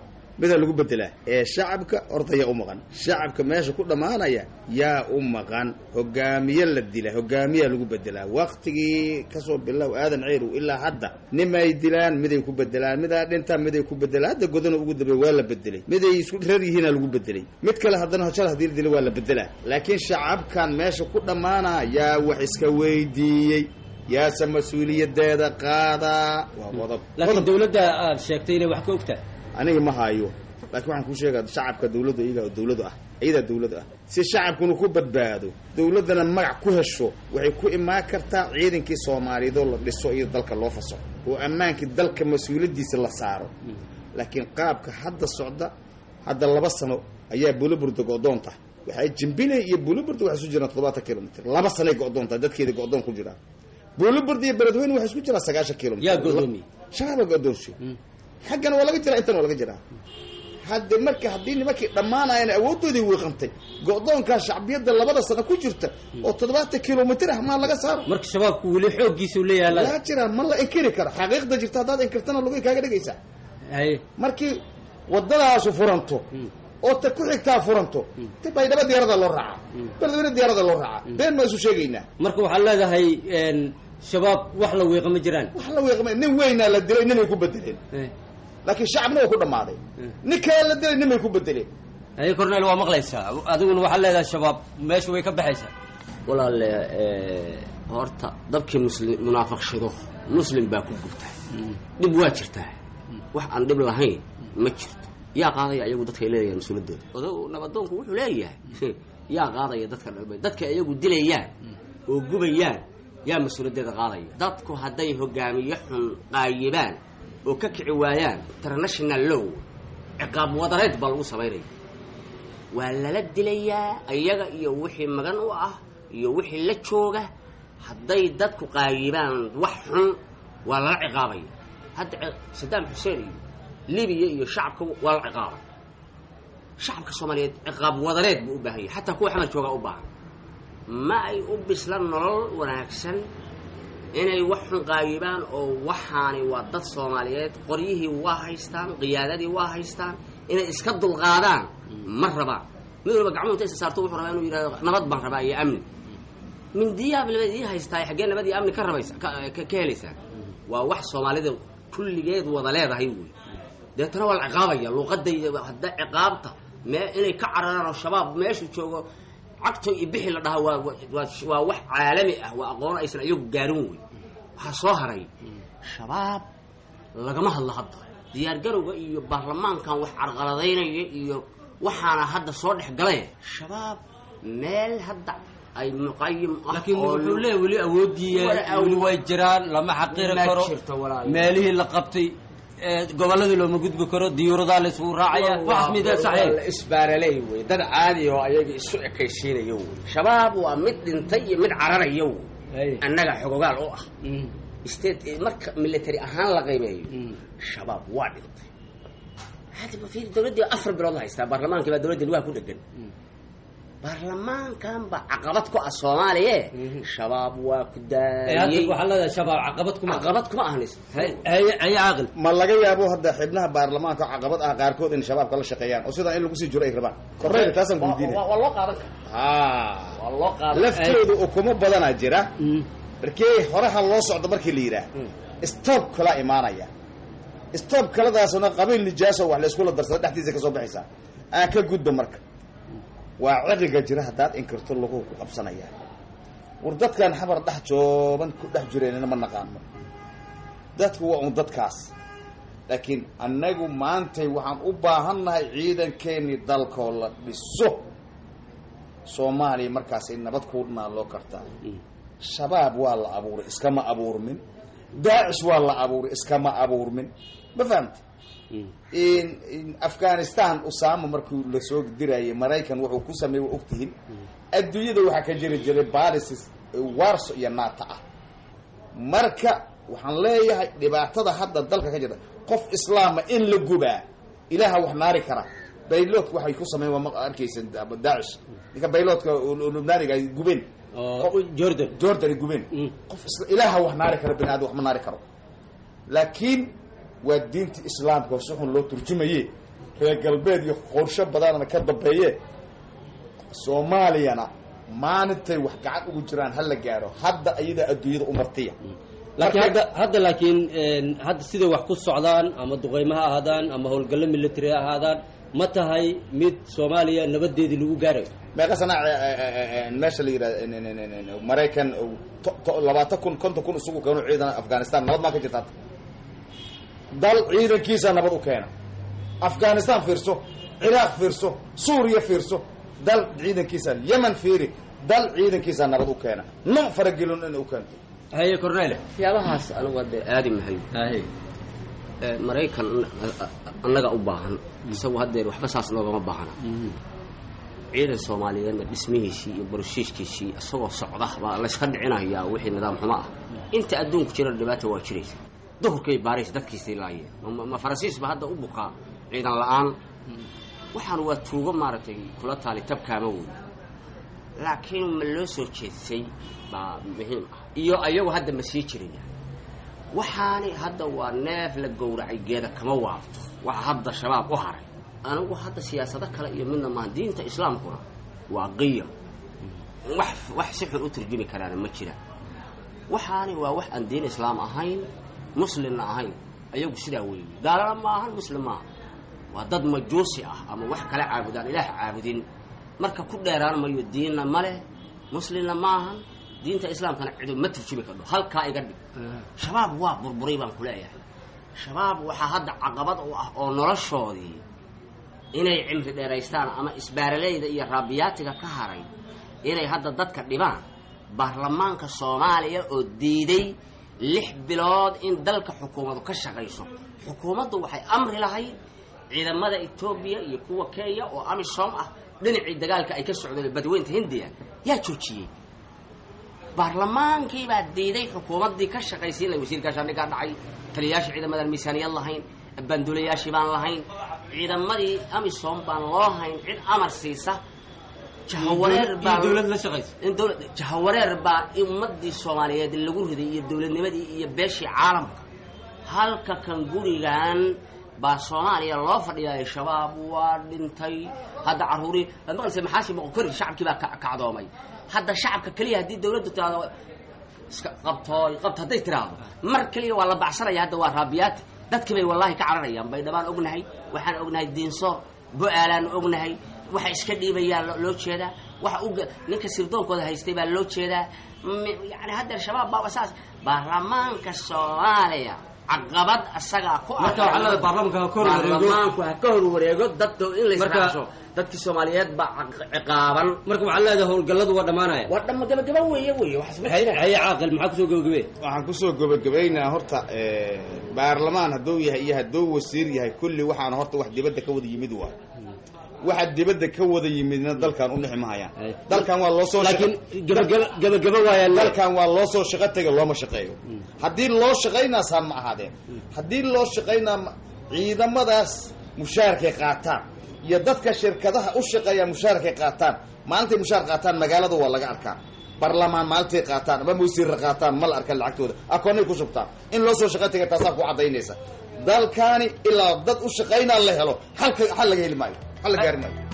midaa lagu bedelaa ee shacabka horta yaa u maqan shacabka meesha ku dhammaanaya yaa u maqan hogaamiye la dila hogaamiyaa lagu bedelaa waktigii kasoo bilow aadan ceyrow ilaa hadda nimay dilaan miday ku bedelaan midaa dhintaan miday ku bedelaan hadda godana ugu dambeey waa la bedelay miday isku rar yihiina lagu bedelay mid kale haddana hojal hadii la dila waa la bedelaa laakiin shacabkan meesha ku dhammaana yaa wax iska weydiiyey yaase mas-uuliyadeeda qaadaa waa qodob laakiin dawladda aad sheegtay inay wax ka ogtahay aniga ma hayo laakiin waxaan kuu sheegaa shacabka dawladda iyagaa dawladu ah iyadaa dawlad ah si shacabkuna ku badbaado dawladdana magac ku hesho waxay ku imaan kartaa ciidankii soomaaliyeedoo la dhiso iyo dalka loo faso oo ammaankii dalka mas-uuliyaddiisa la saaro laakiin qaabka hadda socda hadda laba sano ayaa buliburda go-doonta waxay jimbile iyo buliburda waxay isu jiraan toddobaatan kilomitr laba sanay go-doonta dadkeeda go-doon ku jiraan buliburda iyo beledweyne waxay isku jiraan sagaashan kilomitr yaa godoomiye shacaba go-doonsi xaggana waa laga jiraa intana waa laga jiraa hadde marka haddii nimankii dhammaanayan awooddoodii wiiqantay go-doonkaa shacbiyadda labada sano ku jirta oo toddobaatan kilomitr ah maa laga saaro marka shabaabku weli xooggiisa u leeyahay waa jiraa ma la inkiri karo xaqiiqda jirta haddaad inkirtana lugay kaaga dhegaysaa haye markii waddadaasu furanto oo ta ku xigtaa furanto ta baydhabo diyaarada loo raacaa beledweyne diyaarada loo raacaa been maa isu sheegaynaa marka waxaad leedahay shabaab wax la wiiqa ma jiraan wax la wiiqma nin weynaa la dilay ninay ku bedeleen laakiin shacabna waa ku dhammaaday nin kale la dilay ninbay ku bedeleen haye cornel waa maqlaysaa adiguna waxaad leedahay shabaab meesha way ka baxaysaa walaale horta dabkii muslim munaafiqshido muslim baa ku gubta dhib waa jirtaa wax aan dhib lahayn ma jirto yaa qaadaya ayagu dadka ay leedayan mas-uuliyaddooda odagu nabadoonku wuxuu leeyahay yaa qaadaya dadka dhalmay dadka iyagu dilayaan oo gubayaan yaa mas-uuliyaddeeda qaadaya dadku hadday hogaamiye xun qaayibaan oo ka kici waayaan international low ciqaab wadareed baa lagu samaynaya waa lala dilayaa iyaga iyo wixii magan u ah iyo wixii la jooga hadday dadku qaayibaan wax xun waa lala ciqaabaya hadda sadaam xuseen iyo libiya iyo shacabka waa la ciqaabay shacabka soomaaliyeed ciqaab wadareed buu u baahan yahay xataa kuwa xamar joogaa u baahan ma ay u bisla nolol wanaagsan inay wax xun qaayibaan oo waxaani waa dad soomaaliyeed qoryihii waa haystaan qiyaadadii waa haystaan inay iska dulqaadaan ma rabaan mid walba gacmuhu inta isa saarto wuxuu rabaa inuu yidhahdo nabad baan rabaa iyo amni mindiyaab labad ii haystaa xaggee nabad iyo amni ka rabaysa ka helaysaa waa wax soomaalida kulligeed wada leedahay wey deetana waa la ciqaabaya luuqadayda hadda ciqaabta mee inay ka cararaan oo shabaab meeshu joogo cagto iyo bixi la dhahaa waa waa wax caalami ah waa aqoon aysan iyagu gaarin wey waxaa soo haray shabaab lagama hadlo hadda diyaargarowga iyo baarlamaankan wax carqaladaynaya iyo waxaana hadda soo dhex galay shabaab meel hadda ay muqayim ah laakiin wuxuu leeyahy weli awoodii weli way jiraan lama xaqiri karo meelihii la qabtay gobolladii looma gudbi karo diyuuradaa la isugu raacaya waxaas midaa saxeen isbaaraley wey dad caadi oo ayaga isu ekaysiinaya wey shabaab waa mid dhintay iyo mid cararaya wey annaga xogogaal u ah state marka military ahaan la qiimeeyo shabaab waa dhintay hadiba fiir dawladdii afar bilood la haystaa baarlamaankii baa dawladda lugaha ku dhegan baarlamaankan ba caqabad ku ah soomaaliye shabaab waa ku daayey waxaa leedahay shabaab caqabad kuma caqabad kuma ahnis haye caaqil ma laga yaabo hadda xibnaha baarlamaanka caqabad ah qaarkood in shabaabka la shaqeeyaan oo sidaa in lagu sii jiro ay rabaan korreyga taasaan ku weydiinaya waa loo qaadan kara ha waa loo qaadan laftooda ukumo badanaa jira markii horeha loo socdo markii la yidhaah stoob kalaa imaanaya stoob kaladaasna qabiil nijaaso wax layskula darsada dhexdiisa kasoo baxaysaa aan ka gudba marka waa ciriga jira haddaad inkirto lagu ku qabsanaya war dadkan xabar dhex jooban ku dhex jireenna ma naqaano dadku waa un dadkaas laakiin annagu maantay waxaan u baahannahay ciidankeenii dalkoo la dhiso soomaaliya markaasay nabad ku naaloo kartaa shabaab waa la abuuray iskama abuurmin daacish waa la abuuray iskama abuurmin ma fahamta afghanistan usama markuu lasoo dirayay maraykan wuxuu ku sameeyey waa ogtihiin adduunyada waxaa ka jiri jiray balisis warso iyo naata ah marka waxaan leeyahay dhibaatada hadda dalka ka jirta qof islaama in la gubaa ilaaha wax naari kara bayloodka waxay ku sameyen waa ma arkaysan daacish ninka bayloodka lubnaaniga ay gubeen jordan jordan ay gubeen qof ilaaha wax naari kara bini aadam wax ma naari karo laakiin waa diinta islaamka si xun loo turjumaye reer galbeed iyo qorsho badanana ka dambeeye soomaaliyana maalintay wax gacan ugu jiraan ha la gaaro hadda ayadaa adduunyada u martiya laakiin hadda hadda laakiin hadda siday wax ku socdaan ama duqeymo ha ahaadaan ama howlgallo military ha ahaadaan ma tahay mid soomaaliya nabadeedii lagu gaarayo meeqa sana meesha la yidhahda maraykan labaatan kun konton kun isugu keeno ciidan afghanistan nabad maa ka jirta hadda dal ciidankiisa nabad u keena afghanistan fiirso ciraaq fiirso suuriya fiirso dal ciidankiisa yemen fiiri dal ciidankiisa nabad u keena no faragelin inay u keento haye cornele waxyaabahaas anigu hadda aadi mahayo maraykan annaga u baahan isagu haddeer waxba saas noogama baahna ciidan soomaaliyeedna dhismihiisii iyo boroshiishkiisii isagoo socda baa layska dhicinayaa wixii nidaam xumo ah inta adduunku jira dhibaata waa jiraysa duhurkay baaraysa dadkiisay laayeen ma faransiisba hadda u bukaa ciidan la-aan waxaan waa tuugo maaragtay kula taali tabkaama wey laakiin ma loo soo jeedsay baa muhiim ah iyo ayagu hadda ma sii jiraya waxaani hadda waa neef la gowracay geeda kama waabto waxa hadda shabaab u haray anigu hadda siyaasado kale iyo midna maaha diinta islaamkuna waa qiya wax wax si xun u turjumi karaana ma jira waxaani waa wax aan diin islaam ahayn muslimna ahayn ayagu sidaa weeye gaalana ma ahan muslim maaha waa dad majuusi ah ama wax kala caabudaan ilaah caabudin marka ku dheeraan mayo diinna ma leh muslimna ma ahan diinta islaamkana cidu ma turjumi kardho halkaa iga dhig shabaab waa burburay baan ku leeyahay shabaab waxaa hadda caqabad u ah oo noloshoodii inay cimri dheeraystaan ama isbaaraleyda iyo raabiyaatiga ka haray inay hadda dadka dhibaan baarlamaanka soomaaliya oo diiday lix bilood in dalka xukuumadu ka shaqayso xukuumaddu waxay amri lahayd ciidamada etoobiya iyo kuwa kenya oo amisom ah dhinacii dagaalka ay ka socdeen badweynta hindiya yaa joojiyey baarlamaankii baa diiday xukuumaddii ka shaqaysiin lahay wasiir gaashaandhigaa dhacay taliyayaasha ciidamadan miisaaniyad lahayn bandulayaashii baan lahayn ciidamadii amisom baan loo hayn cid amar siisa jahawareer baa dowlad la shaqaysa in dowlad jahawareer baa ummadii soomaaliyeed lagu riday iyo dowladnimadii iyo beeshii caalamka halka kan gurigan baa soomaaliya loo fadhiyaay shabaab waa dhintay hadda caruurii maqlise maxaasi moqokori shacabkii baa kacdoomay hadda shacabka keliya haddii dawladdu tiraado iska qabtooy qabto hadday tiraahdo mar keliya waa la bacsanaya hadda waa raabiyaati dadkii bay wallaahi ka cararayaan baydhabaan ognahay waxaan ognahay diinsoor bo-aalaan ognahay waxa iska dhiibayaan loo jeedaa waxa u ninka sirdoonkooda haystay baa loo jeedaa yani haddeer shabaab baaba saas baarlamaanka soomaaliya caqabad asagaa ku marka waxaa leedahay baarlamaanka ha ka hor wareego baarlamaanku ha ka hor wareego dadka in la israacsho dadkii soomaaliyeed baa ciqaaban marka waxaa leedahay howlgalladu waa dhammaanaya waa dhama gabagaba weeye weeye waxaas ma jiraan haye caaqil maxaa kusoo gabagabee waxaan kusoo gabagabaynaa horta baarlamaan hadduu yahay iyo hadduu wasiir yahay kulli waxaana horta wax dibadda ka wada yimid waay waxa dibadda ka wada yimidna dalkan u dhixi mahayaan dalkan waa loo soo laakiin gabagaba gabagaba waaya dalkan waa loo soo shaqo tega looma shaqeeyo haddii loo shaqaynaa saan ma ahaadeen haddii loo shaqaynaa ciidamadaas mushaarkay qaataan iyo dadka shirkadaha u shaqeeya mushaarkay qaataan maalintay mushaar qaataan magaalada waa laga arkaa barlamaan maalintay qaataan ama wasiirra qaataan ma la arka lacagtooda akoonay ku shubtaan in loo soo shaqo tega taasaa ku caddaynaysa dalkaani ilaa dad u shaqaynaa la helo halka xal laga heli maayo xal la gaari maayo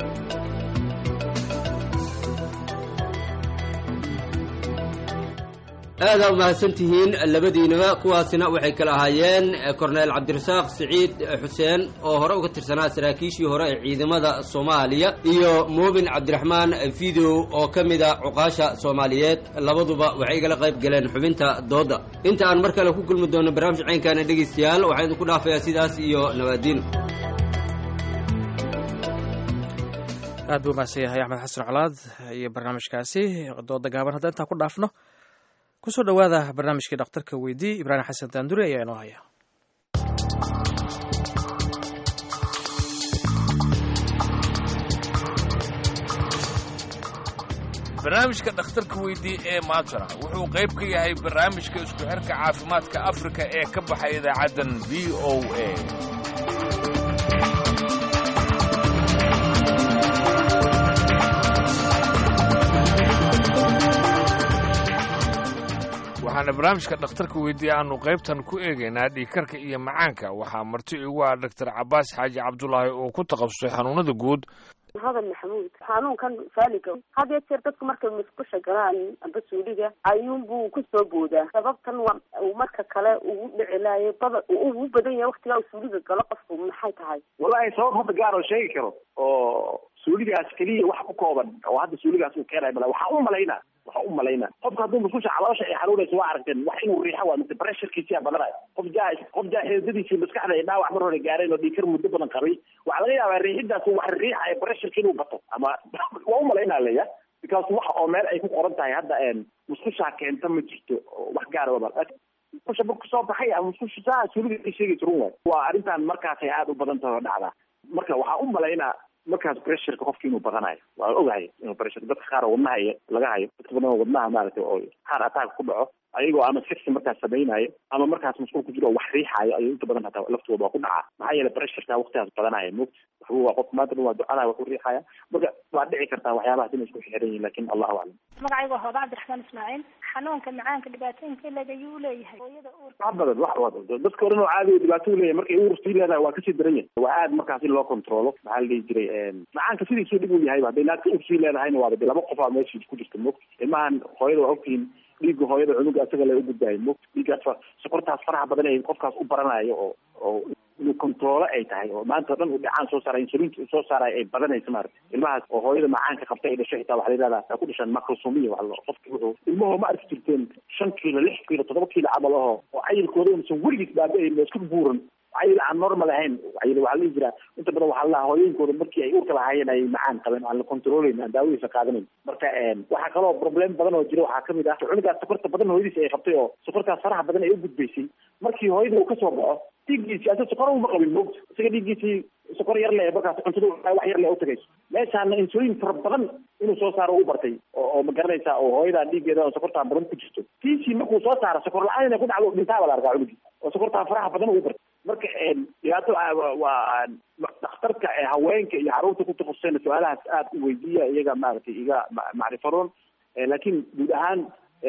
aadaa umahadsan tihiin labadiinaba kuwaasina waxay kala ahaayeen korneel cabdirasaaq siciid xuseen oo hore uga tirsanaa saraakiishii hore ee ciidamada soomaaliya iyo muubin cabdiraxmaan video oo ka mida cuqaasha soomaaliyeed labaduba waxay igala qayb galeen xubinta doodda inta aan mar kale ku kulmi doono barnaamij caynkaana dhegaystayaal waxaan idinku dhaafayaa sidaas iyo nabaadiin aad buu mahadsan yahay axmed xasan colaad iyo barnaamijkaasi dooda gaaban hadda intaan ku dhaafno kusoo dhowaada barnaamijkii dhakhtarka weydii ibraahim xasan daanduri ayaa inoo haya barnaamijka dhakhtarka weydii ee maantana wuxuu qayb ka yahay barnaamijka isku xirka caafimaadka afrika ee ka baxay idaacaddan v o a waxaana barnaamijka dhakhtarka weydiiye aanu qaybtan ku eegaynaa dhiigkarka iyo macaanka waxaa marti igu ah doctor cabaas xaaji cabdulaahi oo ku takhasusay xanuunada guud hadan maxamuud xanuunkan faaliga had iyo jeer dadku markay musqusha galaan amba suuliga ayuunbuu kusoo boodaa sababtan waa uu marka kale ugu dhici laayo bada ugu badan yahay waktigaa uu suuliga galo qofku maxay tahay wallahi sabab hadda gaar oo sheegi karo oo suuligaas keliya wax ku kooban oo hadda suuligaas uu keenayo mala waxaa u malaynaa waxaa u malaynaa qofka hadduu musqusha caloosha ay xanuunayso waa aragteen wax inuu riixo waa mise pressurekiisiyaa badanayo qof jaa qof jaa xeedadiisii maskaxda ay dhaawac mar hore gaareen oo dhiikar muddo badan qabay waxaa laga yaabaa riixidaas wax riixaya pressureka inuu bato ama waa u malaynaa leya because wax oo meel ay ku qoran tahay hadda musqushaa keenta ma jirto wax gaara waba musqusha marku soo baxay ama musqusha saa suuliga ay sheegaysa run waay waa arrintan markaasay aada u badan tahay oo dhacdaa marka waxaa u malaynaa markaas pressureka qofki inuu badanayo waa ogahay inuu pressure dadka qaar oo wadnaha iyo laga hayo dadka badan oo wadnaha maaragtay oo heart attack ku dhaco ayagoo ama sexy markaas samaynayo ama markaas masquul ku jiro oo wax riixaayo ayuu inta badan hataa laftooda waa ku dhacaa maxaa yeelay pressureka waqtigaas badanaya mug waxbu waa qof maanta dhan waa ducadaha wax u riixaya marka waa dhici kartaa waxyaabahaas inay isku xiran yihin lakin allahu aclam magacayga waa hooda cabdiraxmaan ismaaciil xanuunka macaanka dhibaatooyinka leg ayuu uleeyahay hooyada uurka wax badan wax badan dadka o dhan oo caadi dhibaato u leeyahay markay uur sii leedahay waa kasii daran yahay waa aad markaas in loo controlo maxaa la dhihi jiray macaanka sidiisuu dhib u yahay hadday naagta uur sii leedahayna waaba laba qof aa meeshii ku jirta mog ilmahan hooyada waa ogtihiin dhiigga hooyada cunuga isaga la ugudbaayo mog dhiiggaas sokortaas faraha badan ee qofkaas u baranayo oo oo inuu controolo ay tahay oo maanta o dhan uu dhacaan soo saara insulinta uu soo saarayo ay badanayso maarata ilmahaas oo hooyada macaanka qabta ay dhashay xitaa waxa la yidhahdaa waxay ku dhashaan macrosomiya waxa la qofki wuxuu ilmahoo ma arki jirteen shan kiilo lix kiilo toddoba kiilo camal aho oo cayilkooda unsan weligiis baaba-ayn isku buuran cayil aan normal ahayn cayil waxaa la dhihi jiraa inta badan waxaa la hooyooyinkooda markii ay uurka lahaayeen ay macaan qabeen aan la controlayn aan daawadiisa qaadanayn marka waxaa kaloo problem badan oo jira waxaa kamid ah cunugaas sokorta badan hooyadiisa ay qabtay oo sokortaas faraha badan ay u gudbaysay markii hooyada uu kasoo baxo dhiiggiisii asa sokor uma qabin moogta isaga dhiiggiisii sokor yar le markaas cuntada wax yar le utagayso meeshaana insulin fara badan inuu soo saaro u bartay oo ma garanaysaa oo hooyadaa dhiiggeeda oo sokortaa badan ku jirto tiisii markuu soo saaro sokor la-aan inay ku dhacdo dhintaaba la arkaa cunugii oo sokortaa faraha badan ugu bartay marka dhibaato waa dhakhtarka haweenka iyo caruurta ku takhasusayna su-aalahaas aada u weydiiya iyaga maaragtay iga macrifaroon laakiin guud ahaan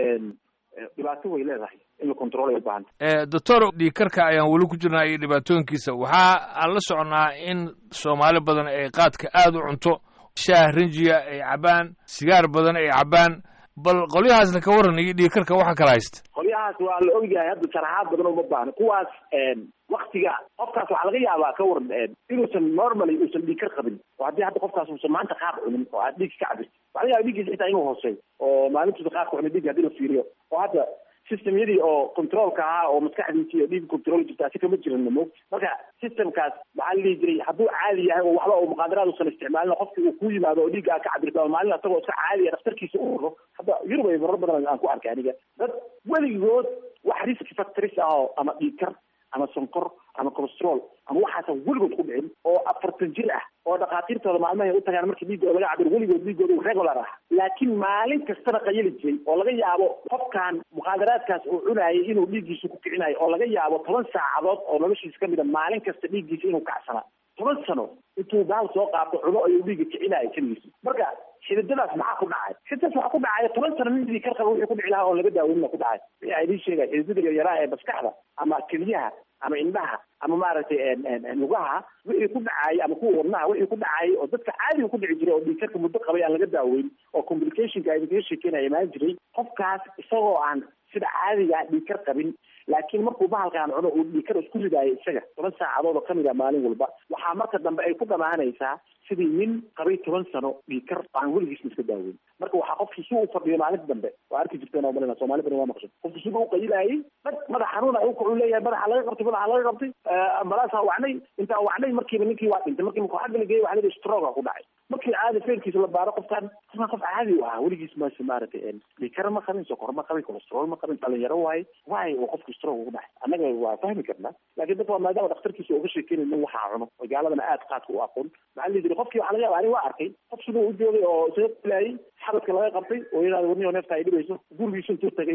dhibaato way leedahay in la control ay u baahanta doctor dhiigkarka ayaan weli ku jirnaa iyo dhibaatooyinkiisa waxaa aan la soconnaa in soomaali badan ay qaadka aada u cunto shaah rinjiya ay cabaan sigaar badan ay cabaan bal qolyahaasna ka waran iyo dhiigkarka waxa kala haysta qolyahaas waa la ogyahay hadda sharaxaad badan uma baahno kuwaas waktiga qofkaas waxaa laga yaabaa ka waran inuusan normally uusan dhiigkar qabin oo haddii hadda qofkaas uusan maanta qaad cunin oo aad dhiig ka cabirti waxa laga yaba dhiiggiisa xitaa inuu hooseeyo oo maalintuusa qaadka cunay dhiig hadii la fiiriyo oo hadda systemyadii oo controlka ahaa oo maskaxdiisi iyo dhiig control jirta asi kama jiran mo marka systemkaas maxaa la dhihi jiray hadduu caadi yahay oo waxba oo muqaadaraad uusan isticmaalin qofki uu ku yimaado oo dhiigga ka cabirto ama maalin asagoo iska caadiya dhakhtarkiisa u raro hadda yurub ay marar badan aan ku arkay aniga dad weligood wax risk factories ah oo ama dhiigkar ama sonkor ama colestrol ama waxaasan weligood ku dhicin oo afartan jir ah oo dhakhaatiirtooda maalmahay u tagaan markii dhiiggooda laga cabiro weligood dhiiggooda uu regular ah laakiin maalin kastana qayali jiray oo laga yaabo qofkan muqaadaraadkaas uu cunaayay inuu dhiiggiisa ku kicinayo oo laga yaabo toban saacadood oo noloshiisa kamid a maalin kasta dhiiggiisa inuu kacsanaa toban sano intuu baal soo qaato cuno ayuu dhiigga kicinayo keligiisa marka xididadaas maxaa ku dhacay xididadaas waxaa ku dhacaya toban sano nin dhiig kar qaba wixii ku dhici lahaa oo laga daaweynna ku dhacay wixii a idiin sheegaya xididada yaryaraha ee maskaxda ama keliyaha ama indhaha ama maaragtay lugaha wixii ku dhacayay ama kuwa wadnaha wixii ku dhacayay oo dadka caadiga ku dhici jiray oo dhiigkarka muddo qabay aan laga daaweyn oo complicationka idinkaga sheekeynaya imaan jiray qofkaas isagoo aan sida caadiga dhiigkar qabin laakiin markuu bahalkaan cuno uu dhiigkar isku ridaayo isaga toban saacadood oo kamid a maalin walba waxaa marka dambe ay ku dhamaanaysaa sidii nin qabay toban sano dhiigkar aan weligiisna iska daaweyn marka waxaa qofkii si u fadhiyo maalinta dambe waa arki jirteen oo malina soomali badan waa maqshan qofkii siba u qayilaayay dad madax xanuuna u kacu leeyahay madaxa laga qabtay madaxa laga qabtay ambalaasaa wacnay intaa wacnay markiiba ninkii waa dhintay markii markuu xagga la geeyay waxa la stroga ku dhacay markii caadi feerkiisa la baaro qofkan qofkan qof caadi u ahaa weligiis maase maaragtay dhiigkar ma qabin sokor ma qabin colestrol ma qabin dhalinyaro waaye waaye uu qofku stroke ugu dhacay annaga waa fahmi karnaa laakiin dadka waa maadaama dhakhtarkiisa uga sheekeynay nin waxaa cuno oo gaaladana aad qaadka u aqoon maxaa la jiri qofkii waxaa laga yaaba ani waa arkay qof siduu u joogay oo isaga filaayay xabadka laga qabtay oo yidhahda warniyo neefta ay dhibayso gurigiisu intuu tagay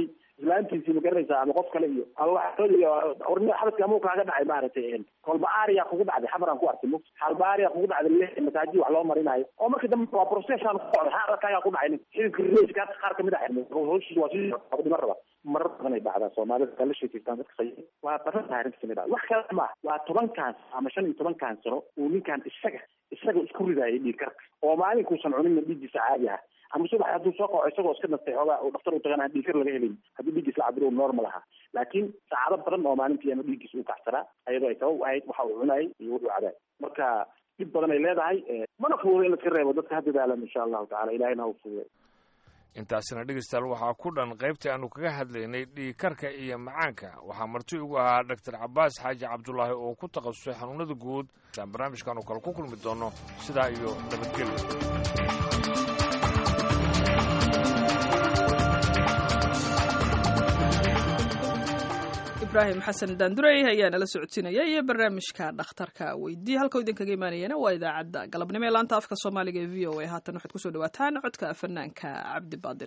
islaantiisii ma garanaysaa ama qof kale iyo ama waxoodiyo ornida xabadka amuu kaaga dhacay maaragtay kolba aria kugu dhacday xamaraan ku arkay mug halba aria kugu dhacday le masaaji wax loo marinayo oo markii dambe waa processan ku socday xaalkaagaa ku dhacay xididka reyska qaar kamid a xirmay hooshii waa sii dhima raba marar badan ay dhacdaa soomaalida kala sheekeystaan dadka say waa badan tahay arrinta kamid ah wax kale ma waa tobankan ama shan iyo tobankan sano uu ninkan isaga isaga isku ridaayay dhiig karka oo maalinkuusan cuninna dhiiggiisa caadi ah ama subax hadduu soo qaco isagoo iska nastay xoogaa uu dhaktar u tagan aan dhiigkar laga helin haddii dhiiggiis la cabiro normal ahaa laakiin saacado badan oo maalintii ama dhiiggiis uu kacsanaa ayadoo ay sabab u ahayd waxa uu cunayay iyo wuxuu cabaay marka dhib badan ay leedahay mana fuudo in la iska reebo dadka ha dadaalan insha allahu tacala ilahina ha u fuuday intaasina dhegeystayaal waxaa ku dhan qaybtii aanu kaga hadlaynay dhiigkarka iyo macaanka waxaa marti ugu ahaa doctor cabaas xaaji cabdulaahi oo ku takhasusay xanuunada guud aan barnaamijkan oo kale ku kulmi doono sidaa iyo nabadgelyo ibraahim xasan daandurey ayaa nala socodsiinaya iyo barnaamijka dhakhtarka weydii halkau idinkaga imaanayana waa idaacadda galabnimo ee laanta afka soomaaliga ee v o a haatan waxaad kusoo dhawaataan codka fanaanka cabdi baadil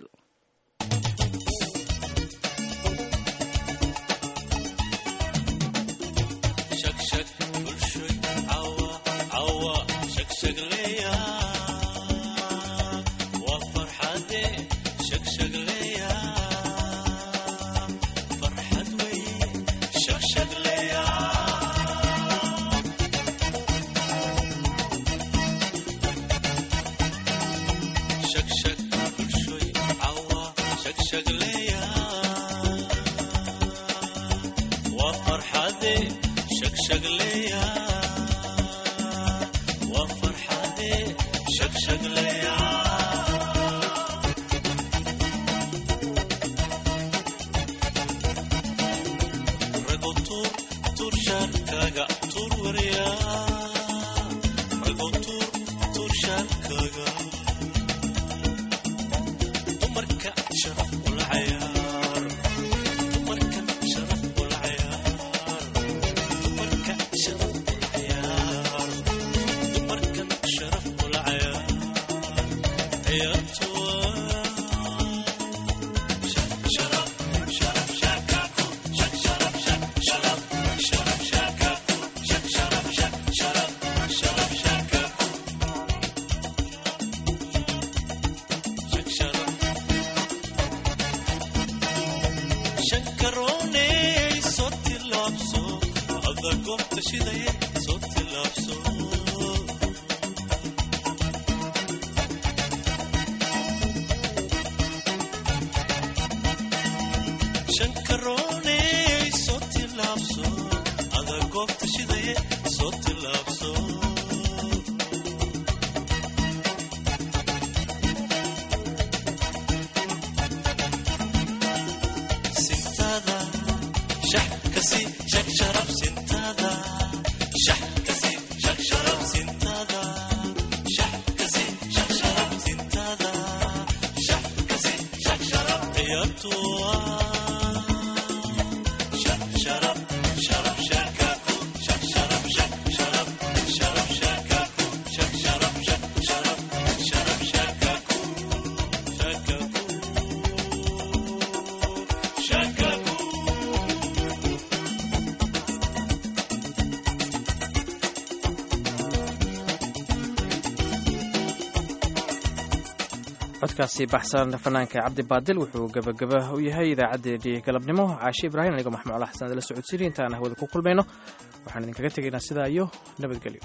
codkaasi baxsan fanaanka cabdi baadil wuxuu gebagaba u yahay idaacaddeenii galabnimo caashi ibraahim anigoo maxmuud ala xasan adala socodsiini intaan hawada ku kulmayno waxaan idinkaga tegaynaa sidaa iyo nabadgelyo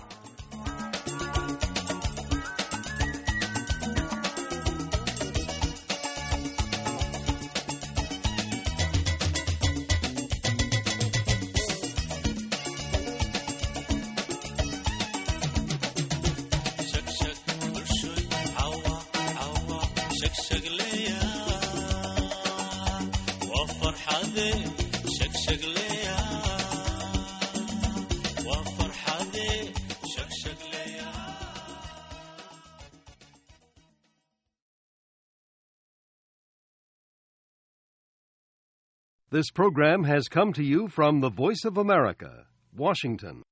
This program has come to you from the Voice of America, Washington.